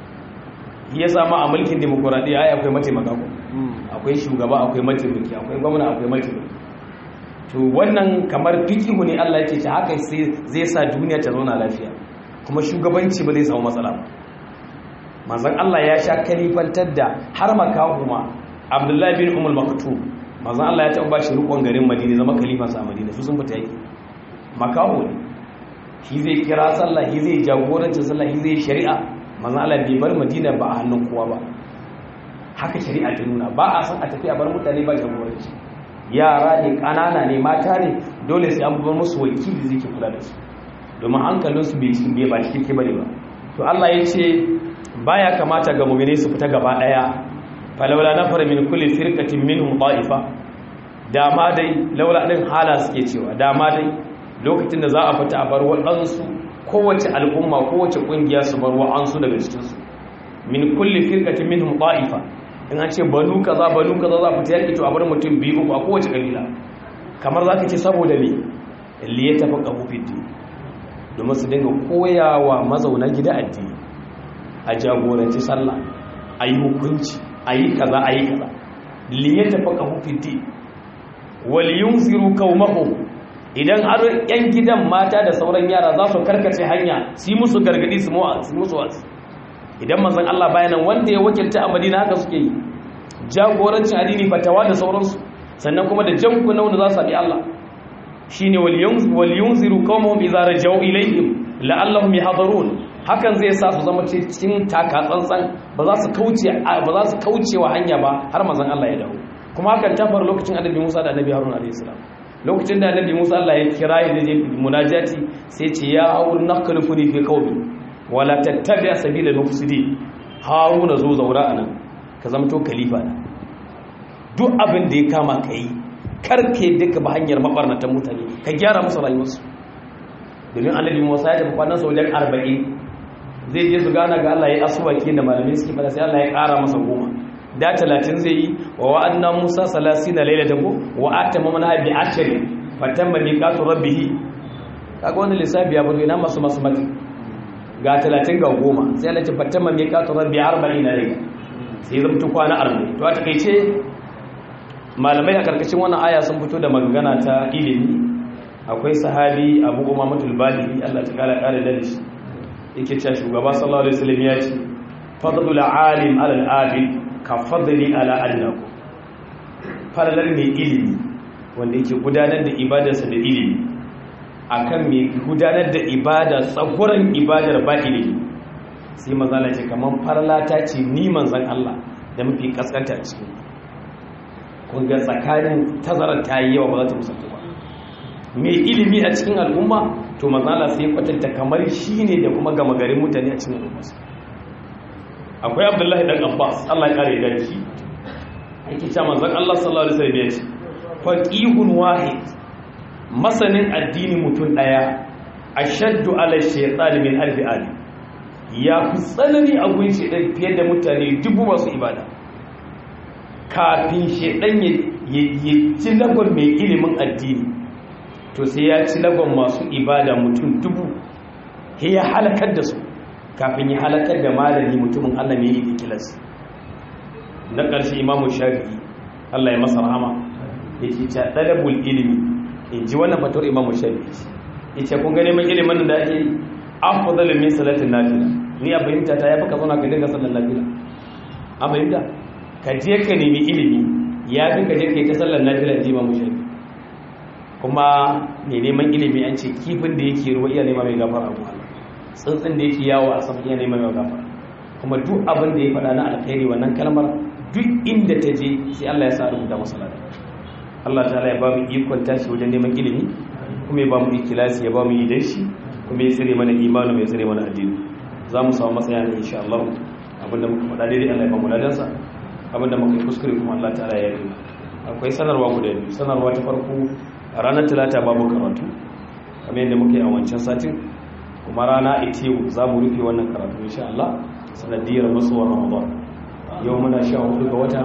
ya sama a mulkin demokuraɗiyya ai akwai mataimaka ko akwai shugaba akwai mataimaki akwai gwamna akwai mataimaki to wannan kamar fikihu ne Allah yake ce haka zai sa duniya ta zauna lafiya kuma shugabanci ba zai samu matsala ba manzon Allah ya sha kalifantar da har makahuma Abdullahi bin Umar Maktum manzon Allah ya taɓa shi rukun garin Madina zama khalifansa a Madina su sun fita yake makaho ne shi zai kira sallah shi zai jagorancin sallah shi zai shari'a manzon Allah bai bar Madina ba a hannun kowa ba haka shari'a ta nuna ba a san a tafi a bar mutane ba jagoranci yara ne ƙanana ne mata ne dole sai an bar musu wakili zai ke kula da su domin hankalinsu bai ba cikin ke bane ba to Allah ya ce baya kamata ga mu'mini su fita gaba daya falawla nafara min kulli firqatin minhum ta'ifa dama dai laula din hala suke cewa dama dai lokacin da za a fita a bar waɗansu kowace al'umma kowace ƙungiya su bar wa'ansu daga cikinsu min kulli firqatin minhum ta'ifa in an ce banu kaza banu kaza za fita yaki to a bar mutum biyu uku a kowace kabila kamar za ka ce saboda me li ya tafi kafu fiti domin su dinga koyawa mazauna gida addini a jagoranci sallah a yi hukunci a yi kaza a yi kaza li ya tafi kafu fiti wal yunziru qaumahum idan har yan gidan mata da sauran yara za su karkace hanya su yi musu gargadi su musu wasu idan manzon Allah bayanan wanda ya wakilta a Madina haka suke yi jagorancin addini fatawa da sauransu sannan kuma da jan kuna wanda za su bi Allah shine wal yunziru qawmahum idza rajau ilayhim la'allahum yahdharun hakan zai sa su zama cikin taka tsantsan ba za su kauce ba za su kaucewa hanya ba har manzon Allah ya dawo kuma hakan ta faru lokacin annabi Musa da annabi Harun alayhi salam lokacin da annabi Musa Allah ya kira ya je munajati sai ce ya aur naqlufuni fi qawmi wala tattabi'a sabila mufsidi haruna zo zaura anan ka zamto khalifa na duk abin da ya kama kai karke duka ba hanyar mabarnatan mutane ka gyara musu rayuwarsu domin annabi Musa ya tafi kwanan wajen 40 zai je su gana ga Allah ya asuwaki da malamai suke fada sai Allah ya ƙara masa goma da 30 zai yi wa wa'anna Musa 30 lailatan ko wa atamma bi ashri fatamma miqatu rabbih kaga wannan lissafi ya bude na masu masu mati ga talatin ga goma sai Allah ce fatamma mai kato rabbi arba'in na rai sai zamtu kwana arba'in to a takaice malamai a karkashin wannan aya sun fito da magana ta ilimi akwai sahabi abu goma matul balibi Allah ta kara kare da shi yake cewa shugaba sallallahu alaihi wasallam ya ce fadlul alim ala al-abid ka fadli ala annahu falalar mai ilimi wanda yake gudanar da ibadarsa da ilimi akan mai gudanar da ibada tsakuran ibadar ba ilimi sai mazala ce kamar farlata ce ni manzan Allah da mafi kaskanta a cikin kunga tsakanin tazarar ta yi yawa ba za ta musamman ba mai ilimi a cikin al'umma to mazala sai kwatanta kamar shi ne da kuma gama garin mutane a cikin al'umma akwai abdullahi dan abbas Allah ya kare da shi ake cewa manzan Allah sallallahu alaihi wasallam ya ce faqihun wahid masanin addini mutum ɗaya a shaddu ala shaitan min alfi ali ya fi tsanani a gun shaitan fiye da mutane dubu masu ibada kafin shaitan ya ci lagon mai ilimin addini to sai ya ci lagon masu ibada mutum dubu ya halakar da su kafin ya halakar da malami mutumin allah mai yi ikilas na ƙarshe imamu shafi'i allah ya masa rahama ya ce ta ɗalabul ilimi in ji wannan fatawar imamu shafi'i yace kun ga neman ilimin da ake afdalu min salatin nafila ni a fahimta ta yafi ka zauna ka dinga sallar nafila a fahimta ka je ka nemi ilimi ya fi ka je ka yi ta sallar nafila ji imamu shafi'i kuma ne neman ilimi an ce kifin da yake ruwa iya nema mai gafara a Allah tsuntsun da yake yawo a sama iya nema mai gafara kuma duk abin da ya faɗa na alkhairi wannan kalmar duk inda ta je sai Allah ya sa rubuta masa lafiya Allah ta ya ba mu ikon tashi wajen neman ilimi kuma ya ba mu ikilasi ya ba mu idan shi kuma ya tsire mana imanu mai tsire mana addini za mu samu matsaya ne insha Allah abinda muka faɗa daidai Allah ya ba mu ladansa abinda muka yi kuskure kuma Allah ta ya yi akwai sanarwa guda biyu sanarwa ta farko a ranar talata babu karatu kamar yadda muka yi a wancan satin kuma rana ita yau za mu rufe wannan karatu insha Allah sanadiyar masuwar ramadan yau muna sha hudu ga wata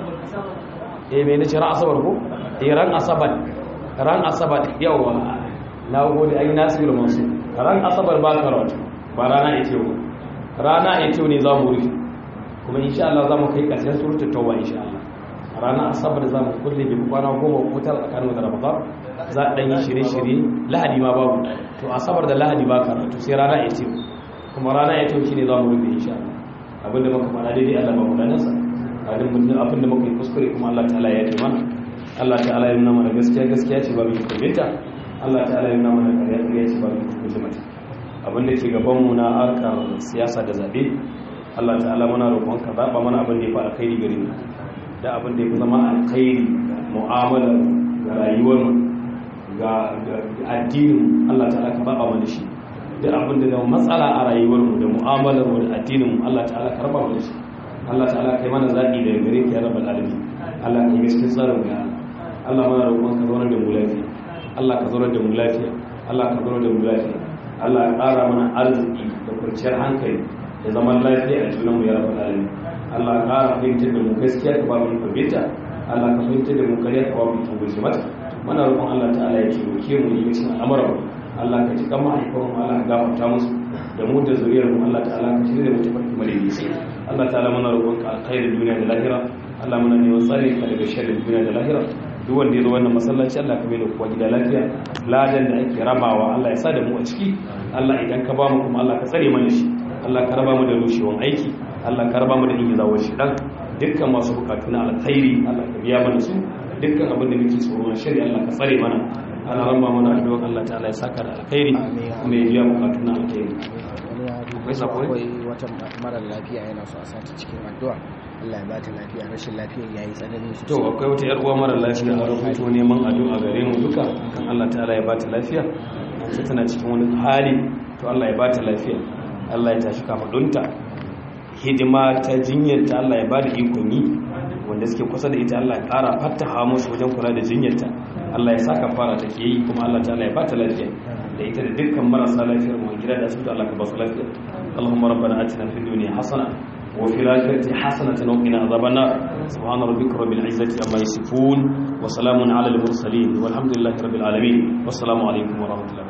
eh mai nace ran asabar ko eh ran asabar ran asabar yawa na gode ai nasiru masu ran asabar ba karatu ba rana ita yau rana ita yau ne za mu rufe kuma insha Allah za mu kai ƙarshen suratul tauba insha Allah rana asabar za mu kulle bi kwana goma ko tara tsakanin da ramadan za a ɗan yi shirye-shirye lahadi ma babu to asabar da lahadi ba karatu sai rana ya teku kuma rana ya teku shine za mu rufe insha Allah abinda muka faɗa daidai Allah ba mu danasa abin da muka yi kuskure kuma Allah ta'ala ya ce mana Allah ta'ala ya nuna mana gaskiya gaskiya ce ba mu kurbinta Allah ta'ala ya nuna mana ƙarya ƙarya ce ba mu kurbinta mata abin da ke gaban mu na harkar siyasa da zabe Allah ta'ala muna roƙon ka zaɓa mana abin da ya fi alkhairi gare mu da abin da ya fi zama alkhairi mu'amala ga rayuwar mu ga addinin Allah ta'ala ka zaɓa mana shi da abin da matsala a rayuwar mu da mu'amalar mu da addinin mu Allah ta'ala ka raba mana shi Allah ta'ala kai mana zaɓi daga gare ka ya rabbal alamin Allah ka yi gaskiyar tsarin ga Allah mana roƙon ka zauna da mu lafiya Allah ka zauna da mu lafiya Allah ka zauna da mu lafiya Allah ya ƙara mana arziki da kwanciyar hankali da zaman lafiya a junanmu ya rabbal alamin Allah ya ƙara fahimtar da mu gaskiya ka ba mu fahimta Allah ka fahimtar da mu kariya ka ba mu tubuci mata muna roƙon Allah ta'ala ya taimake mu ne cikin al'amuran Allah ka cika mahaifan mu Allah ka gafarta musu da mu da zuriyar mu Allah ta'ala ka shirya mu tafarki madaidaici Allah ta'ala muna roƙon ka alkhairin duniya da lahira Allah muna neman tsare ka daga sharrin duniya da lahira duk wanda ya zo wannan masallaci Allah ka bai da kuwa gida lafiya ladan da ake rabawa Allah ya sa da mu a ciki Allah idan ka ba mu kuma Allah ka tsare mana shi Allah ka raba mu da rushewan aiki Allah ka raba mu da ingizawar shi dan dukkan masu bukatu na alkhairi Allah ka biya mana su dukkan abin da muke tsoro na shari'a Allah ka tsare mana ana ramba mana addu'a Allah ta'ala ya saka da alkhairi kuma ya biya bukatu na alkhairi akwai akwai wata mara lafiya yana so a sata cikin addu'a Allah ya bata lafiya rashin lafiyar yayi tsanani to akwai wata yar uwa mara lafiya a rubuto neman addu'a gare mu duka kan Allah ta'ala ya bata lafiya an ce tana cikin wani hali to Allah ya bata lafiya Allah ya tashi kafadunta hidima ta jinyarta Allah ya bada ikon yi wanda suke kusa da ita Allah ya ƙara fattaha musu wajen kula da jinyarta Allah ya saka fara take yi kuma Allah ta'ala ya bata lafiya da ita da dukkan marasa lafiyar mu gida da asibiti Allah ka ba su lafiya Allahumma rabbana atina fid dunya hasana wa fil akhirati hasanatan wa qina adhaban nar subhana rabbika rabbil izzati amma yasifun wa salamun ala al mursalin walhamdulillahi rabbil alamin wassalamu alaikum wa rahmatullahi